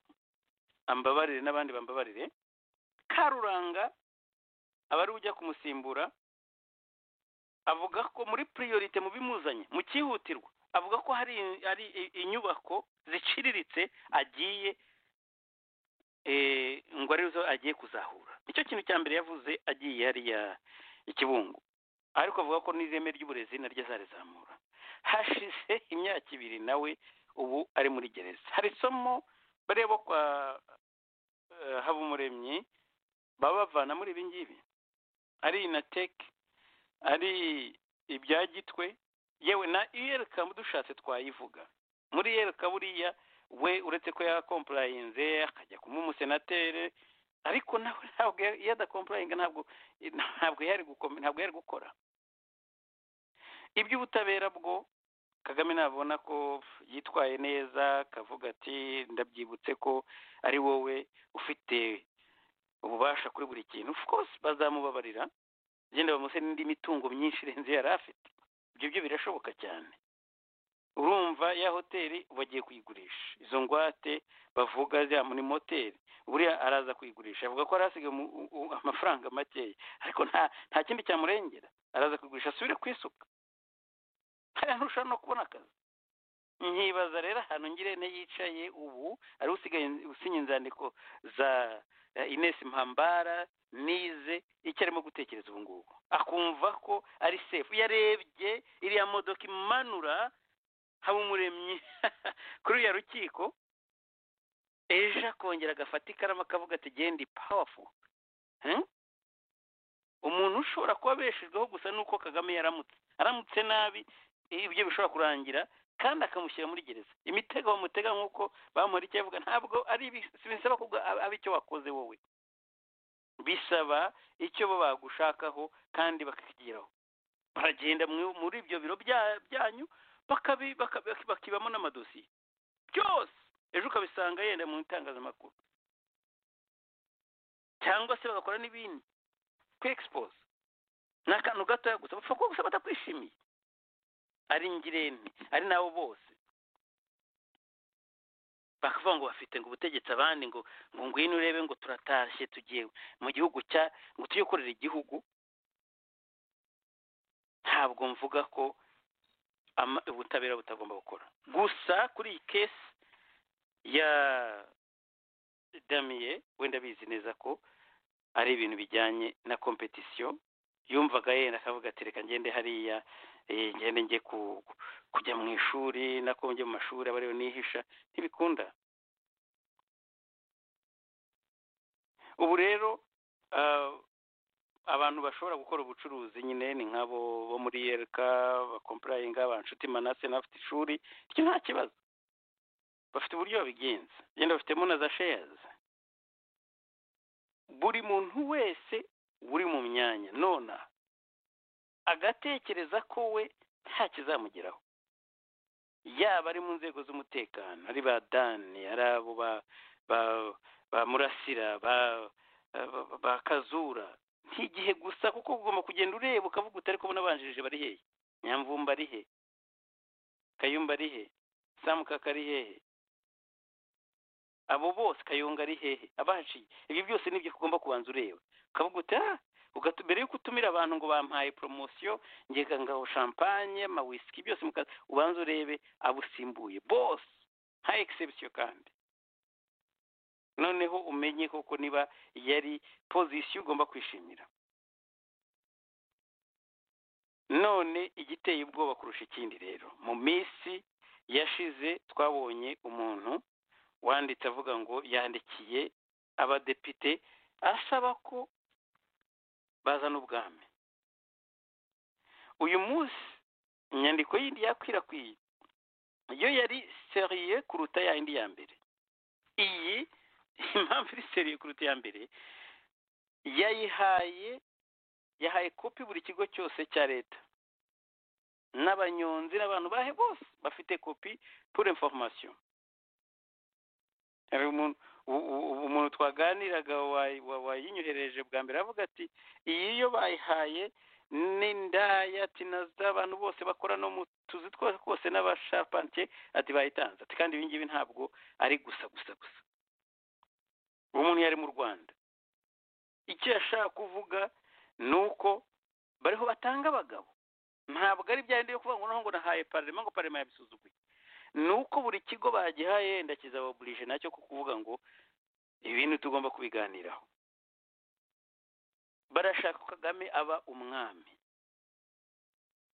ambabarire n'abandi bambabarire karuranga aba ari ujya kumusimbura avuga ko muri piriyorite mu bimuzanye mu cyihutirwa avuga ko hari hari inyubako ziciriritse agiye ngo arizo agiye kuzahura nicyo kintu cya mbere yavuze agiye hariya ikibungo ariko avuga ko n'izeme ry'uburezi naryo zarizamura hashize imyaka ibiri nawe ubu ari muri gereza hari isomo bareba kwa habumuremyi baba bavana muri ibi ngibi ari inateke ari ibya gitwe yewe na iyereka dushatse twayivuga muri iyereka buriya we uretse ko yakompurayinze akajya kuba umusenateri ariko nawe ntabwo iyo adakompurayinga ntabwo ntabwo yari ntabwo yari gukora iby'ubutabera bwo kagame nabona ko yitwaye neza akavuga ati ndabyibutse ko ari wowe ufite ububasha kuri buri kintu of course bazamubabarira genda bamuse n'indi mitungo myinshi irenze yari afite ibyo byo birashoboka cyane urumva ya hoteli bagiye kuyigurisha izo ngwate bavuga ziriya muri moteri buriya araza kuyigurisha avuga ko hari hasigaye amafaranga makeya ariko nta nta kindi cyamurengera araza kuyigurisha asubire ku isuka hariya ntushobora no kubona akazi nkibaza rero ahantu ngirente yicaye ubu ari usigaye usinya inzandiko za inesi mpambara nize icyo arimo gutekereza ubu ngubu akumva ko ari sefu yarebye iriya modoka imanura haba umuremyi kuri uriya rukiko ejo akongera agafata ikaramu akavuga ati genda ipawafu umuntu ushobora kuba abeshejweho gusa nuko kagame yaramutse aramutse nabi ibyo bishobora kurangira kandi akamushyira muri gereza imitego bamutega nk'uko bamuha icyo yavuga ntabwo ari bisaba ko aba icyo wakoze wowe bisaba icyo bo bagushakaho kandi bakakigeraho baragenda muri ibyo biro byanyu bakibamo n'amadosiye byose ejo ukabisanga yenda mu itangazamakuru cyangwa se bagakora n'ibindi kwegisipoza ni akantu gatoya gusa bapfa kuba gusa batakwishimiye ari ngirente ari nabo bose bakavuga ngo bafite ngo ubutegetsi abandi ngo ngo ngwino urebe ngo turatashye tugiye mu gihugu cya ngo tujye gukorera igihugu ntabwo mvuga ko ubutabera butagomba gukora gusa kuri iyi kesi ya damiye wenda bizi neza ko ari ibintu bijyanye na kompetisiyo yumvaga yenda akavuga ati reka ngende hariya ngende njye kujya mu ishuri nako njye mu mashuri aba ariyo nihisha ntibikunda ubu rero abantu bashobora gukora ubucuruzi nyine ni nk'abo bo muri yereka bakompurayinga abanshuti manase n'abafite ishuri icyo nta kibazo bafite uburyo babigenza genda bafitemo na za sheyazi buri muntu wese uri mu myanya nona agatekereza ko we nta kizamugeraho yaba ari mu nzego z'umutekano ari ba dani ari abo ba ba- ba murasira ba ba- ba kazura ntigihe gusa kuko ugomba kugenda ureba ukavuga utari kubona abanjirije bari hehe nyamvumba ari he kayumba ari he samukaka ari hehe abo bose kayunga ari hehe abahaciye ibyo byose nibyo ugomba kubanza ureba ukavuga uti ah ugatu- mbere yuko utumira abantu ngo bampaye poromosiyo ngega ngaho shampanye amawisiki byose mukaza ubanza urebe abusimbuye bose nta egisebisiyo kandi noneho umenye koko niba yari pozisiyo ugomba kwishimira none igiteye ubwoba kurusha ikindi rero mu minsi yashize twabonye umuntu wanditse avuga ngo yandikiye abadepite asaba ko bazana ubwami uyu munsi inyandiko yindi yakwirakwiye yo yari seriye kuruta ya yindi ya mbere iyi impamvu iri seriye kuruta iya mbere yayihaye yahaye kopi buri kigo cyose cya leta n'abanyonzi n'abantu bahe bose bafite kopi pour information hari umuntu u- u- u- umuntu twaganiraga wayi- wa- wayinyohereje bwa mbere avuga ati iyi yo bayihaye ni ndaya ati na z'abantu bose bakora no mu tuzi twose twose n'abashapantiye ati bayitanze ati kandi ibi ngibi ntabwo ari gusa gusa gusa uwo muntu yari mu rwanda icyo yashaka kuvuga ni uko bariho batanga abagabo ntabwo ari bya bindi yo kuvuga ngo noneho ngo nahaye parema ngo parema yabisuzuguye ni uko buri kigo bagihaye wenda kizababurije nacyo ku kuvuga ngo ibi bintu tugomba kubiganiraho barashaka ko kagame aba umwami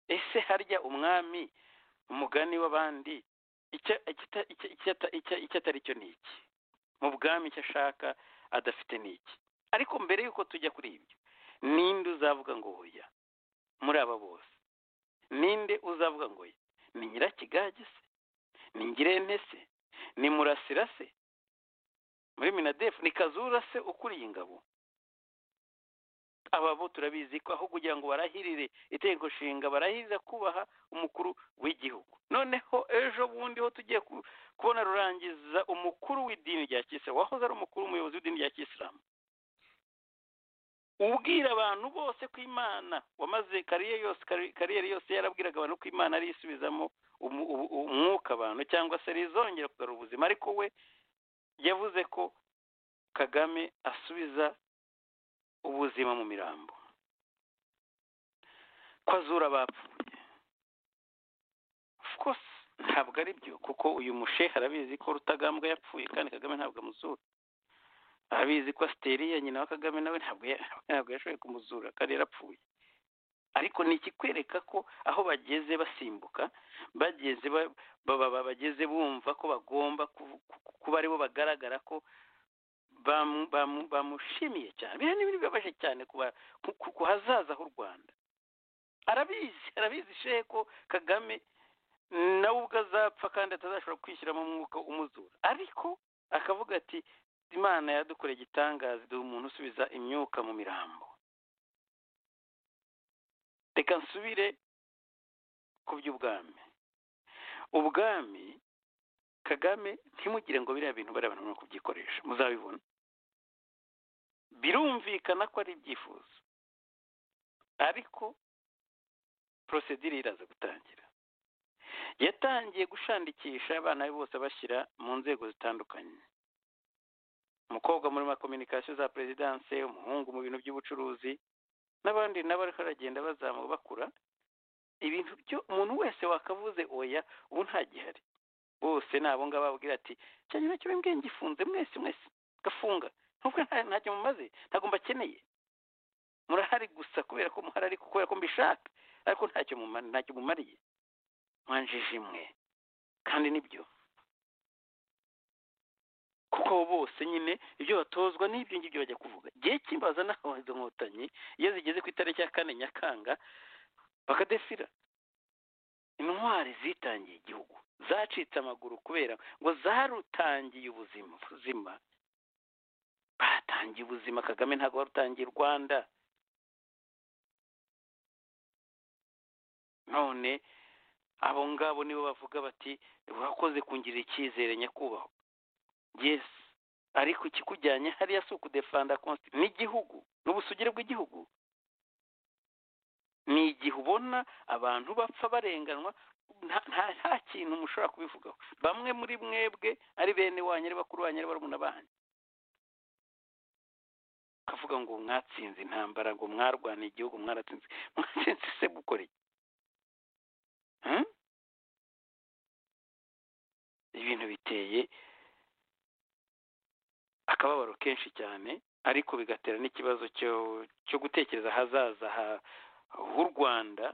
ese harya umwami umugani w'abandi icyo ikita- icyo- icyo ata- icyo- icyo atari cyo ni iki mu bwami icyo ashaka adafite ni iki ariko mbere y'uko tujya kuri ibyo ninde uzavuga ngo oya muri aba bose ninde uzavuga ngo oya ni nyirakigage se ni ngirente se ni murasira se muri minadefu ni kazura se ukuriye ingabo aba bo turabizi ko aho kugira ngo barahirire itegeko nshinga barahiriza kubaha umukuru w'igihugu noneho ejo bundi ho tugiye ku- kubona rurangiza umukuru w'idini rya kisilamu wahoze ari umukuru umuyobozi w'idini rya kisilamu ubwira abantu bose ko imana wamaze kariyeri yose kari- kariyeri yose yarabwiraga abantu ko imana ari isubizamo umu- ubu- umwuka abantu cyangwa se rizongera kugarura ubuzima ariko we yavuze ko kagame asubiza ubuzima mu mirambo ko azura abapfuye of course ntabwo ari byo kuko uyu mushehe arabizi ko rutagambwa yapfuye kandi kagame ntabwo amuzura arabizi ko asiteri ya nyina wa kagame nawe ntabwo ya- ntabwo yashoboye kumuzura kandi yarapfuye ariko ni ikikwereka ko aho bageze basimbuka bageze ba- ba- ba- bageze bumva ko bagomba ku- ku- kuba aribo bagaragara ko bamu- bamu- bamushimiye cyane biriya ni ibintu bibabaje cyane ku ba- ku- ku- ku hazaza h'u rwanda arabizi arabizi shehe ko kagame nawe ubwo azapfa kandi atazashobora kwishyiramo umwuka umuzura ariko akavuga ati imana yadukoreye igitangaza iduha umuntu usubiza imyuka mu mirambo reka nsubire ku by'ubwami ubwami kagame ntimugire ngo biriya bintu bariya bantu barimo kubyikoresha muzabibona birumvikana ko ari ibyifuzo ariko porosedire iraza gutangira yatangiye gushandikisha abana be bose abashyira mu nzego zitandukanye umukobwa muri makominikasiyo za perezidanse umuhungu mu bintu by'ubucuruzi n'abandi nabo ariko baragenda bazamuka bakura ibintu byo umuntu wese wakavuze oya ubu ntagihari bose ni abo ngabo babwira ati cyane nacyo bimbwiye ngifunze mwese mwese gafunga nubwo nta- ntacyo mumaze ntabwo mbakeneye murahari gusa kubera ko muhari ariko kubera ko mbishaka ariko ntacyo muma- ntacyo mumariye mwanjije imwe kandi nibyo kuko abo bose nyine ibyo batozwa n'ibyo ngibyo bajya kuvuga igihe cy'imbaza naho izo nkotanyi iyo zigeze ku itariki ya kane nyakanga bakadefira intwari zitangiye igihugu zacitse amaguru kubera ngo zarutangiye ubuzima buzima batangiye ubuzima kagame ntabwo warutangiye u rwanda none abo ngabo nibo bavuga bati urakoze kungirira icyizere nyakubahwa yesi ariko ikikujyanye hariya si ukudefanda konsi n'igihugu n'ubusugire bw'igihugu ni igihe ubona abantu bapfa barenganwa nta nta- nta kintu mushobora kubivugaho bamwe muri mwebwe ari bene wanyu ari bakuru banyu ari barumuna banyu akavuga ngo mwatsinze intambara ngo mwarwaniye igihugu mwaratsinze mwatsinze se gukora iki Hmm? ibintu biteye akababaro kenshi cyane ariko bigatera n'ikibazo cyo cyo gutekereza ahazaza ha- h'u rwanda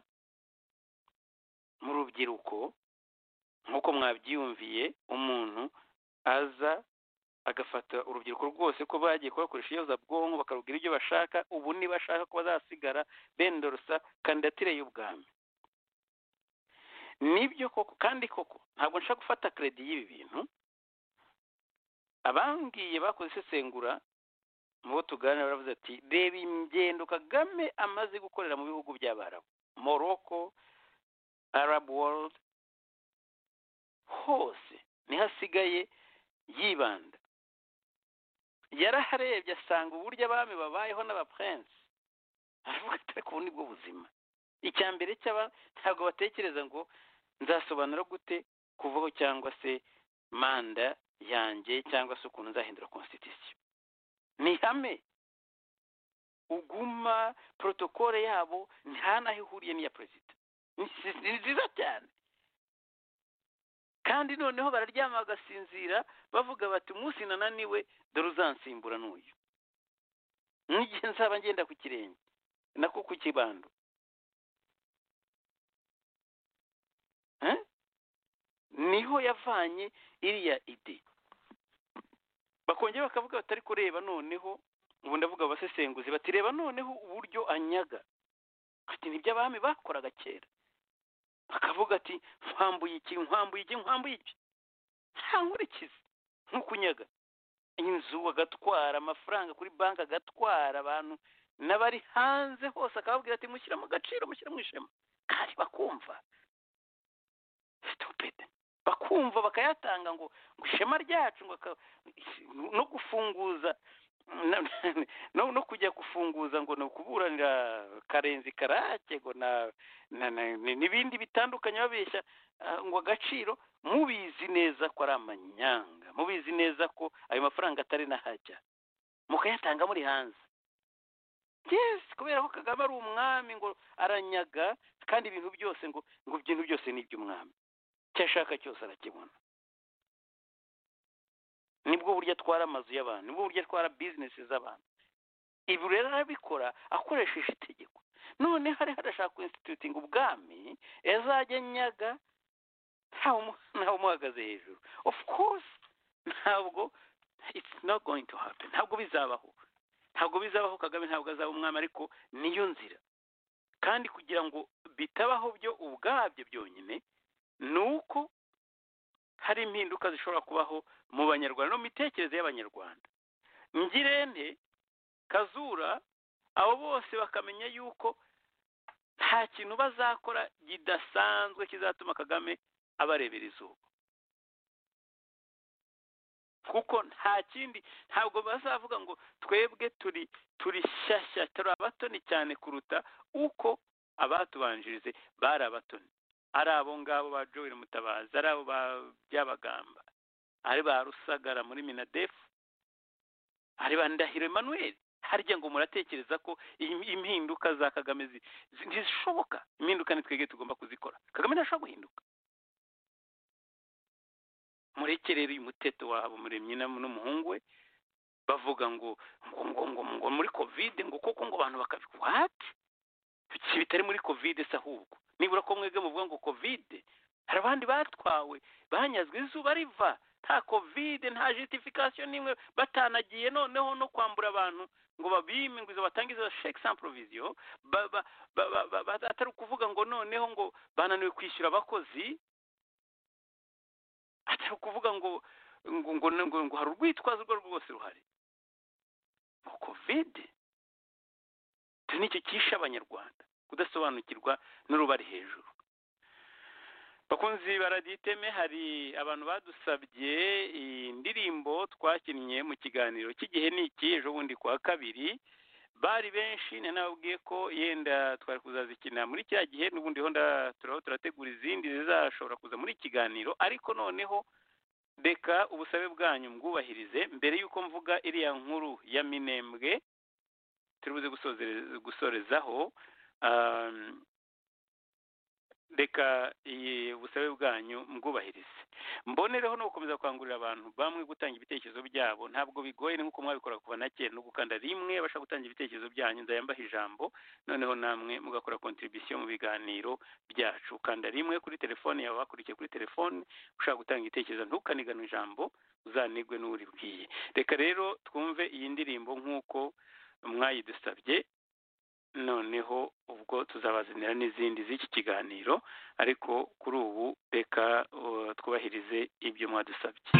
mu rubyiruko nk'uko mwabyiyumviye umuntu aza agafata urubyiruko rwose ko bagiye kubakoresha iyozabwonko bakarubwira ibyo bashaka ubu nibashaka ko bazasigara bendorosa kandidatire y'ubwami nibyo koko kandi koko ntabwo nshaka gufata keredi y'ibi bintu abambwiye bakoze isesengura mu bo tuganira baravuze ati reba ingendo kagame amaze gukorera mu bihugu by'abarabu morocco arab world hose niho asigaye yibanda yaraharebye asanga uburyo abami babayeho n'abapurense aravuga ati ariko ubu nibwo buzima icya mbere cy'aba ntabwo batekereza ngo nzasobanura gute kuvaho cyangwa se manda yanjye cyangwa se ukuntu nzahindura constitution ni ihame uguma protokole yabo nta n'aho ihuriye n'iya perezida ni si- ni nziza cyane kandi noneho bararyama bagasinzira bavuga bati umunsi nananiwe dore uzansimbura n'uyu n'igihe nzaba ngenda ku kirenge nako ku kibando Eh? niho yavanye iriya ide bakongera bakavuga batari kureba noneho ubu ndavuga abasesenguzi bati reba noneho uburyo anyaga ati nibyo abami bakoraga kera akavuga ati nkwambuye iki nkwambuye iki nkwambuye iki nta nkurikizi nkukunyaga inzu agatwara amafaranga kuri banki agatwara abantu n'abari hanze hose akababwira ati mushyira mu gaciro mushyira mu ishema kandi bakumva stupid bakumva bakayatanga ngo ngo ishema ryacu ngo aka- no gufunguza na- no, no kujya gufunguza ngo ni ukuburanira karenzi karake ngo na, na, na ni- n'ibindi bitandukanye babeshya ah, ngo agaciro mubizi neza ko ari amanyanga mubizi neza ko ayo mafaranga atari n'ahajya mukayatanga muri hanze yes kubera ko kagame ari umwami ngo aranyaga kandi ibintu byose ngo ngo ibintu byose ni iby'umwami icyo ashaka cyose arakibona nibwo buryo atwara amazu y'abantu nibwo buryo atwara bizinesi z'abantu ibi rero arabikora akoresheje itegeko none hari harashaka insitutinga ubwami yazajya nyaga ntawe umu- ntawe umuhagaze hejuru of course ntabwo it's not going to happen ntabwo bizabaho ntabwo bizabaho kagame ntabwo azaba umwami ariko niyo nzira kandi kugira ngo bitabaho byo ubwabyo byonyine ni uko hari impinduka zishobora kubaho mu banyarwanda no mu mitekerereze y'abanyarwanda ngirente kazura abo bose bakamenya yuko nta kintu bazakora kidasanzwe kizatuma kagame abarebera izuba kuko nta kindi ntabwo bazavuga ngo twebwe turi turi shyashya turi abatoni cyane kuruta uko abatubanjirize bari abatoni ari abo ngabo ba joel mutabazi ari abo ba byabagamba ari ba rusagara muri minadefu ari ba ndahiro emmanuel harya ngo muratekereza ko im- impinduka za kagame zi- zi- ntizishoboka impinduka ni twebwe tugomba kuzikora kagame ntashobora guhinduka mureke rero uyu muteto wabo muremye na- n'umuhungu we bavuga ngo ngo ngo ngo ngo muri kovide ngo koko ngo abantu bakabi wati iki bitari muri kovide se ahubwo nibura ko mwebwe muvuga ngo kovide hari abandi batwawe banyazwe izuba riva nta kovide nta justification n'imwe batanagiye noneho no kwambura abantu ngo babime ngo izo batange izo sheke sans provision ba- ba- ba- ba- ba- ba- atari ukuvuga ngo noneho ngo bananiwe kwishyura abakozi atari ukuvuga ngo ngo ngo ngo, ngo hari urwitwazo urwo ari rwo rwose ruhari ngo kovide nicyo cyishe abanyarwanda kudasobanukirwa n'urubari hejuru bakunzi baraditeme hari abantu badusabye indirimbo twakinnye mu kiganiro cy'igihe ni iki ejo bundi kuwa kabiri bari benshi nanababwiye ko yenda twari kuzazikina muri cya gihe n'ubundi ho turaho turategura izindi zizashobora kuza muri kiganiro ariko noneho reka ubusabe bwanyu mbwubahirize mbere y'uko mvuga iriya nkuru ya minembwe turibuze gusorezaho reka ubusabe bwanyu mbwubahirize mbonereho no gukomeza gukangurira abantu bamwe gutanga ibitekerezo byabo ntabwo bigoye nk'uko mwabikora kuva na kera no gukanda rimwe bashaka gutanga ibitekerezo byanyu ndayambaho ijambo noneho namwe mugakora kontribisiyo mu biganiro byacu ukanda rimwe kuri telefone yawe wakurikiye kuri telefone ushaka gutanga igitekerezo ntukanigane ijambo uzanigwe n'uribwiye reka rero twumve iyi ndirimbo nk'uko mwayidusabye noneho ubwo tuzabazanira n'izindi z'iki kiganiro ariko kuri ubu reka twubahirize ibyo mwadusabye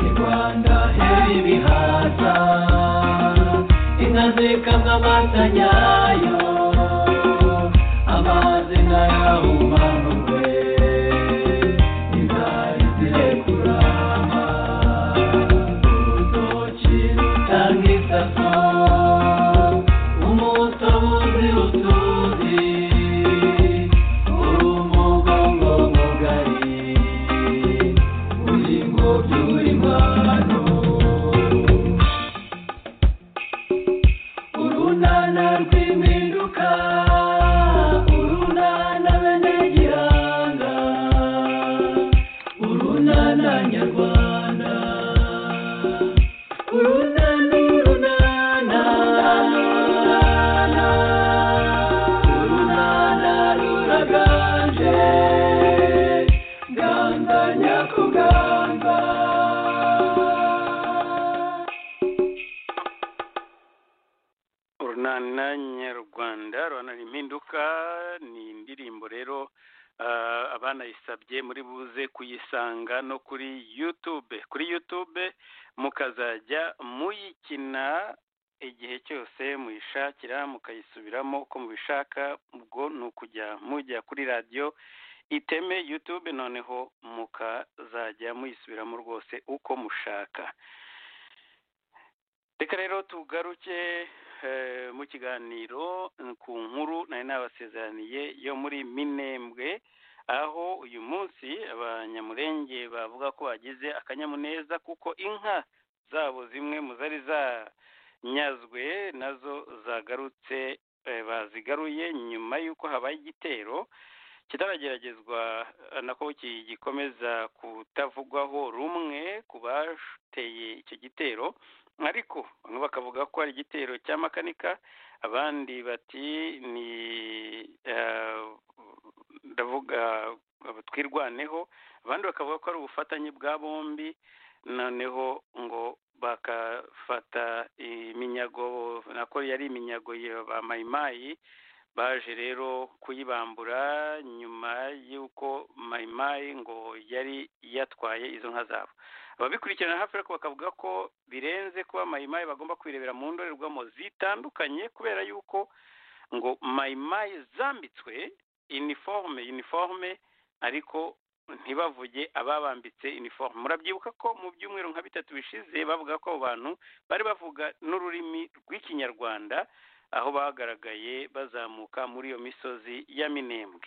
Rwanda, heavy behind. yose ajyayo amazina yahumanurwe inzara zirekurama urutoki rutanga isaso umutobuzi utuzi umugongo mugari uringo by'uringano urunana rw'impinduka urunana benegihanga urunana nyarwanda urunana urunana urunana ruraganje ganga nyakuganga urunana nyarwanda urunana ni impinduka ni indirimbo rero ah, abanayisabye muri buze kuyisanga no kuri yutube kuri yutube mukazajya muyikina igihe cyose muyishakira mukayisubiramo uko mubishaka ubwo ni ukujya mujya kuri radiyo iteme yutube noneho mukazajya muyisubiramo rwose uko mushaka reka rero tugaruke eh, mu kiganiro eh, ku nkuru nari nabasezeraniye yo muri minembwe aho uyu munsi abanyamurenge bavuga ko bagize akanyamuneza kuko inka zabo zimwe mu zari zanyazwe nazo zagarutse eh, bazigaruye nyuma y'uko habaye igitero kitarageragezwa eh, nako gikomeza kutavugwaho rumwe ku bateye icyo gitero ariko bamwe bakavuga ko ari igitero cya makanika abandi bati ni eh, ndavuga twirwaneho abandi bakavuga ko ari ubufatanye bwa bombi noneho ngo bakafata iminyago nako yari iminyago ya ba mayimayi baje rero kuyibambura nyuma y'uko mayimayi ngo yari yatwaye izo nka zabo ababikurikirana hafi ariko bakavuga ko birenze kuba mayimayi bagomba kwirebera mu ndorerwamo zitandukanye kubera yuko ngo mayimayi zambitswe iniforume iniforume ariko ntibavuge ababambitse iniforume murabyibuka ko mu byumweru nka bitatu bishize bavuga ko abo bantu bari bavuga n'ururimi rw'ikinyarwanda aho bagaragaye bazamuka muri iyo misozi ya minembwe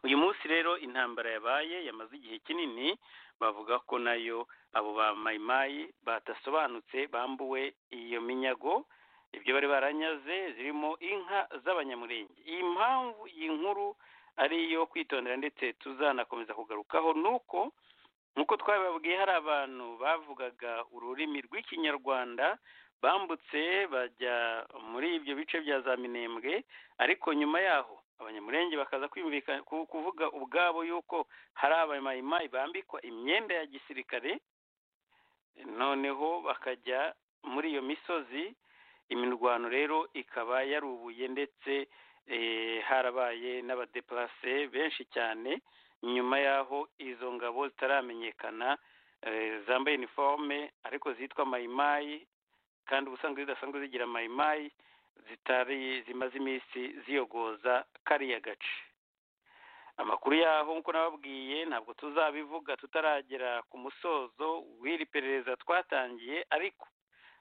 uyu munsi rero intambara yabaye yamaze igihe kinini bavuga ko nayo abo ba mayimayi batasobanutse bambuwe iyo minyago ibyo bari baranyaze zirimo inka z'abanyamurenge iyi mpamvu iyi nkuru ari iyo kwitondera ndetse tuzanakomeza kugarukaho nuko nk'uko twabibabwiye hari abantu bavugaga ururimi rw'ikinyarwanda bambutse bajya muri ibyo bice bya za minembwe ariko nyuma yaho abanyamurenge bakaza kwiyumvikana ku- kuvuga ubwabo yuko hari abamayimayi bambikwa imyenda ya gisirikare noneho bakajya muri iyo misozi imirwano rero ikaba yarubuye ndetse eh, harabaye n'abadeparase benshi cyane nyuma y'aho izo ngabo zitaramenyekana eh, zambaye iniforume ariko zitwa mayimayi kandi ubusanzwe zidasanzwe zigira mayimayi zitari zimaze iminsi ziyogoza kariya gace amakuru yaho nk'uko nababwiye ntabwo tuzabivuga tutaragera ku musozo w'iri perereza twatangiye ariko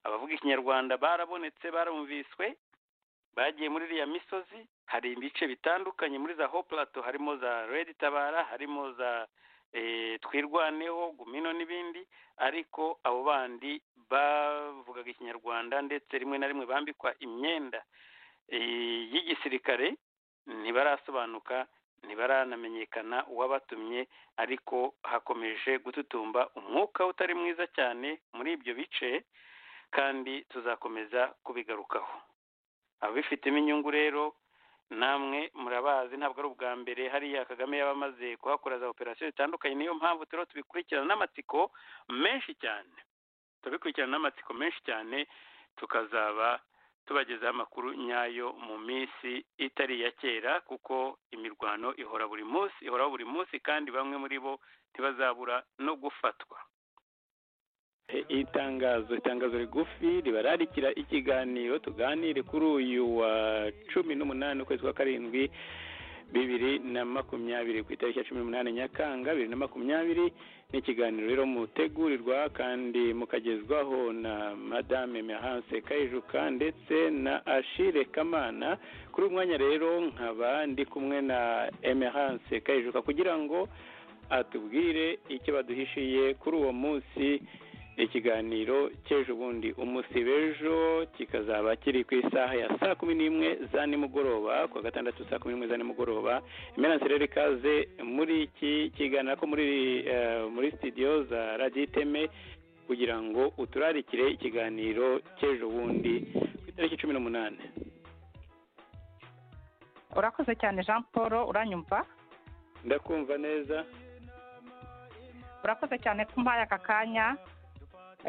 abavuga ikinyarwanda barabonetse barumviswe bagiye muri iriya misozi hari ibice bitandukanye muri za hopulato harimo za redi tabara harimo za eh, twirwaneho gumino n'ibindi ariko abo bandi bavugaga ikinyarwanda ndetse rimwe na rimwe bambikwa imyenda eh, y'igisirikare ntibarasobanuka ntibaranamenyekana uwabatumye ariko hakomeje gututumba umwuka utari mwiza cyane muri ibyo bice kandi tuzakomeza kubigarukaho ababifitemo inyungu rero namwe murabazi ntabwo ari ubwa mbere hariya kagame yaba amaze kuhakora za operasiyo zitandukanye niyo mpamvu turimo tubikurikirana n'amatsiko menshi cyane turabikurikirana n'amatsiko menshi cyane tukazaba tubagezaho amakuru nyayo mu minsi itari iya kera kuko imirwano ihora buri munsi ihoraho buri munsi kandi bamwe muri bo ntibazabura no gufatwa E- y'itangazo itangazo rigufi ribararikira ikiganiro tuganire kuri uyu wa cumi n'umunani ukwezi kwa karindwi bibiri na makumyabiri ku itariki ya cumi n'umunani nyakanga bibiri na makumyabiri ni ikiganiro rero mutegurirwa kandi mukagezwaho na madame mehanse kayijuka ndetse na ashire kamana kuri uyu mwanya rero nkaba ndi kumwe na emehanse kayijuka kugira ngo atubwire icyo baduhishiye kuri uwo munsi ikiganiro cy'ejo bundi umunsi w'ejo kikazaba kiri ku isaha ya saa kumi n'imwe za nimugoroba ku wa gatandatu saa kumi n'imwe za nimugoroba imenasi rero ikaze muri iki kiganiro ko muri eh, muri sitidiyo za radiyo iteme kugira ngo uturarikire ikiganiro cy'ejo bundi ku itariki cumi n'umunani urakoze cyane jean paul uranyumva ndakumva neza urakoze cyane ko umpaye aka kanya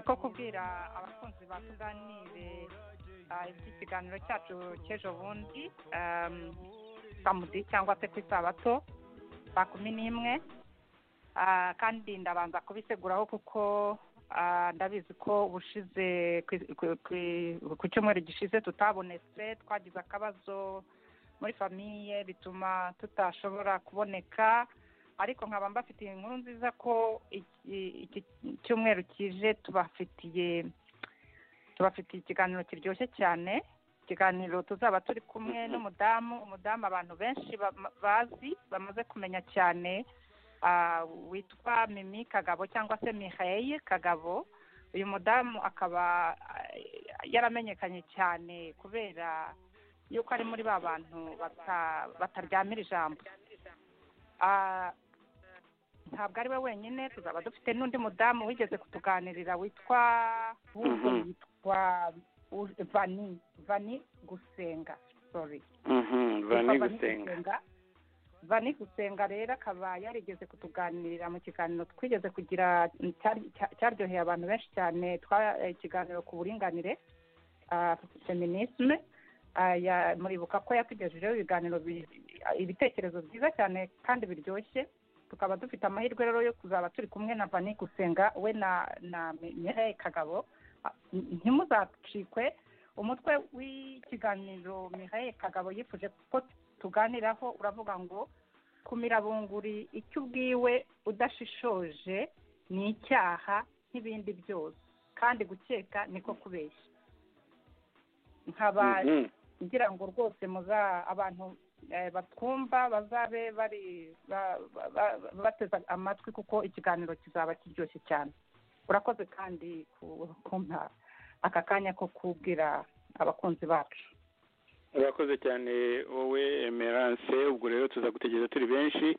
ko kubwira abakunzi ba tuganire ah, iby'ikiganiro cyacu cy'ejo bundi em, samudi cyangwa se ku isabato saa kumi n'imwe Ah, kandi ndabanza kubiseguraho kuko ah, ndabizi ko ubushize ku- ku- ku- ku cyumweru gishize tutabonetse twagize akabazo muri famiye bituma tutashobora kuboneka ariko nkaba mbafitiye inkuru nziza ko iki- iki cyumweru kije tubafitiye tubafitiye ikiganiro kiryoshye cyane ikiganiro tuzaba turi kumwe n'umudamu umudamu abantu benshi bama- bazi bamaze kumenya cyane ah, witwa mimi kagabo cyangwa se miheye kagabo uyu mudamu akaba ah, yaramenyekanye cyane kubera yuko ari muri ba bantu bata- bataryamira ijambo Ah, ntabwo ari we wenyine tuzaba dufite n'undi mudamu wigeze kutuganirira witwa ahubwo Mhm. yitwa U- vani vani gusenga sorry Mhm, bani Yitwa gusenga vani gusenga rero akaba yarigeze kutuganirira mu kiganiro twigeze kugira cyari- cya- cyaryoheye abantu benshi cyane twa- eh, ikiganiro ku buringanire ah, feminisme Ah, ya- muribuka ko yatugejejeho ibiganiro bi- ibitekerezo byiza cyane kandi biryoshye tukaba dufite amahirwe rero yo kuzaba turi kumwe na vani gusenga we na na Mireille kagabo Ah, n- ntimuzacikwe umutwe w'ikiganiro Mireille kagabo yifuje ko tuganiraho uravuga ngo kumira bunguri icyo ubwiwe udashishoje ni icyaha nk'ibindi byose kandi gukeka niko kubeshya nkaba Mhm. ngira ngo rwose muza abantu eh, batwumva bazabe bari ba- ba- ba- bateze amatwi kuko ikiganiro kizaba kiryoshye cyane urakoze kandi ku- kumpa aka kanya ko kubwira abakunzi bacu urakoze cyane wowe emerance ubwo rero tuza gutegereza turi benshi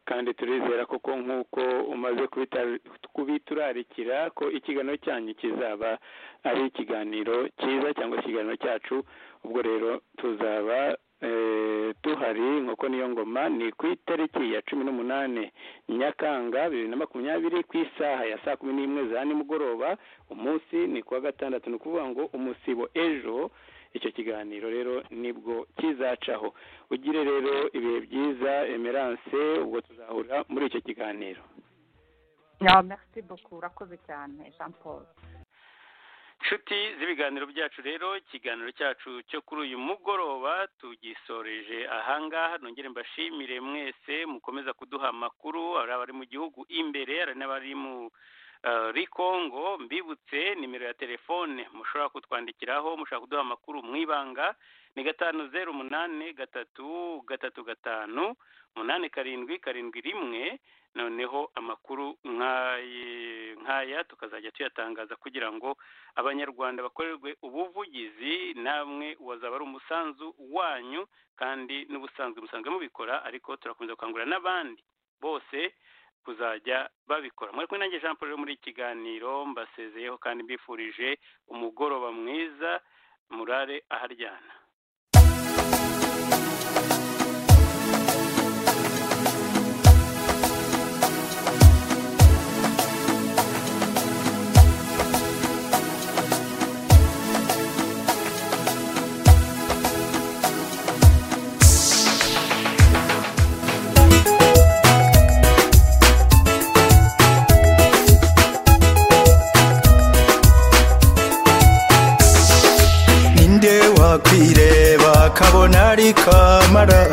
kandi turizera koko nk'uko umaze kubita- kubiturarikira ko ikiganiro cyanyu kizaba ari ikiganiro cyiza cyangwa ikiganiro cyacu ubwo rero tuzaba eh, tuhari nk'uko niyo ngoma ni ku itariki ya cumi n'umunani nyakanga bibiri na makumyabiri ku isaha ya saa kumi n'imwe za nimugoroba umunsi ni kuwa gatandatu ni ukuvuga ngo umusibo ejo icyo kiganiro rero nibwo kizacaho ugire rero ibihe byiza emerance ubwo tuzahura muri icyo kiganiro Ya, merci beaucoup urakoze cyane jean paul nshuti z'ibiganiro byacu rero ikiganiro cyacu cyo kuri uyu mugoroba tugisoreje ahangaha nongere mbashimire mwese mukomeza kuduha amakuru ari abari mu gihugu imbere hari n'abari mu eh, ri kongo mbibutse nimero ya telefone mushobora kutwandikiraho mushobora kuduha amakuru mu ibanga ni gatanu zeru umunani gatatu gatatu gatanu umunani karindwi karindwi rimwe noneho amakuru nk'ayi- nk'aya tukazajya tuyatangaza kugira ngo abanyarwanda bakorerwe ubuvugizi namwe wazaba ari umusanzu wanyu kandi n'ubusanzwe musanzwe mubikora ariko turakomeza gukangurira n'abandi bose kuzajya babikora muri kumwe nanjye jean paul rero muri iki kiganiro mbasezeyeho kandi mbifurije umugoroba mwiza murare aharyana ari kamara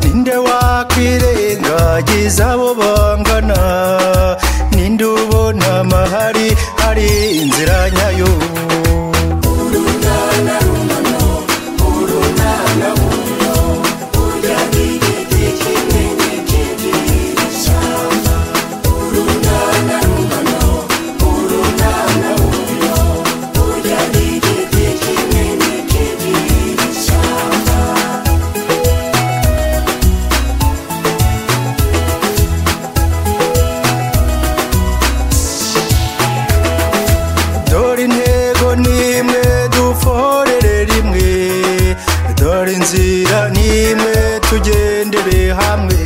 ninde wakwirengagiza abo bangana ninde ubona amahari hari inzira nyayo dore intego nimwe duforere rimwe dore inzira nimwe tugendere hamwe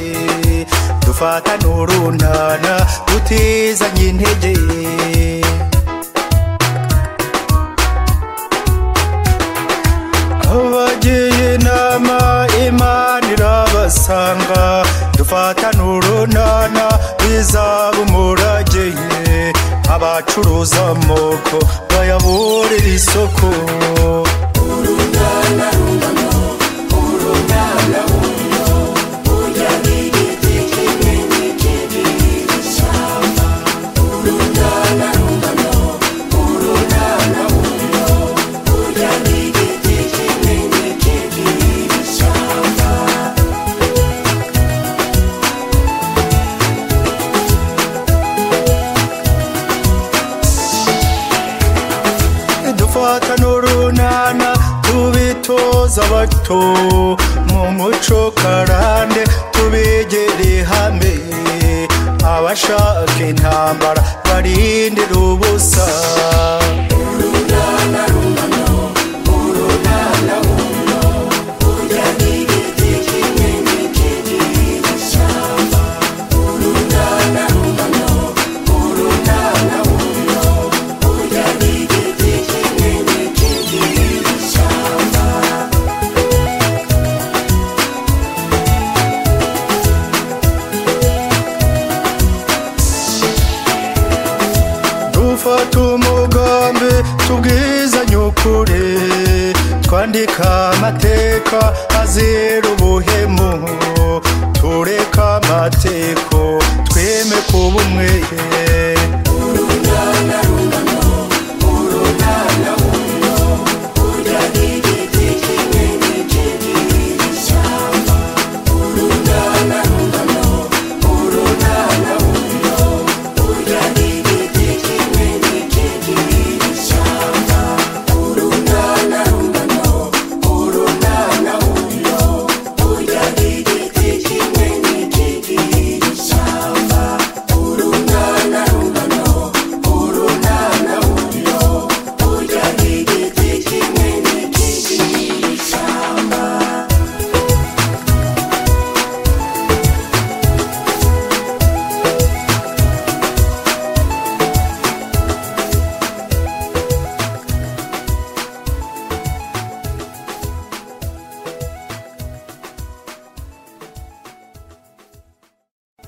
dufatane urunana tutizanye intege abagiye inama imana irabasanga dufatane urunana bizaba umurage abacuruza amoko bayaburira isoko dufatane urunana tubitoza abato mu muco karande tubegere hamwe abashaka intambara barindira ubusa dufata umugambi tubwizanye ukuri twandika amateka azira ubuhemu tureka amateko tweme kuba umweye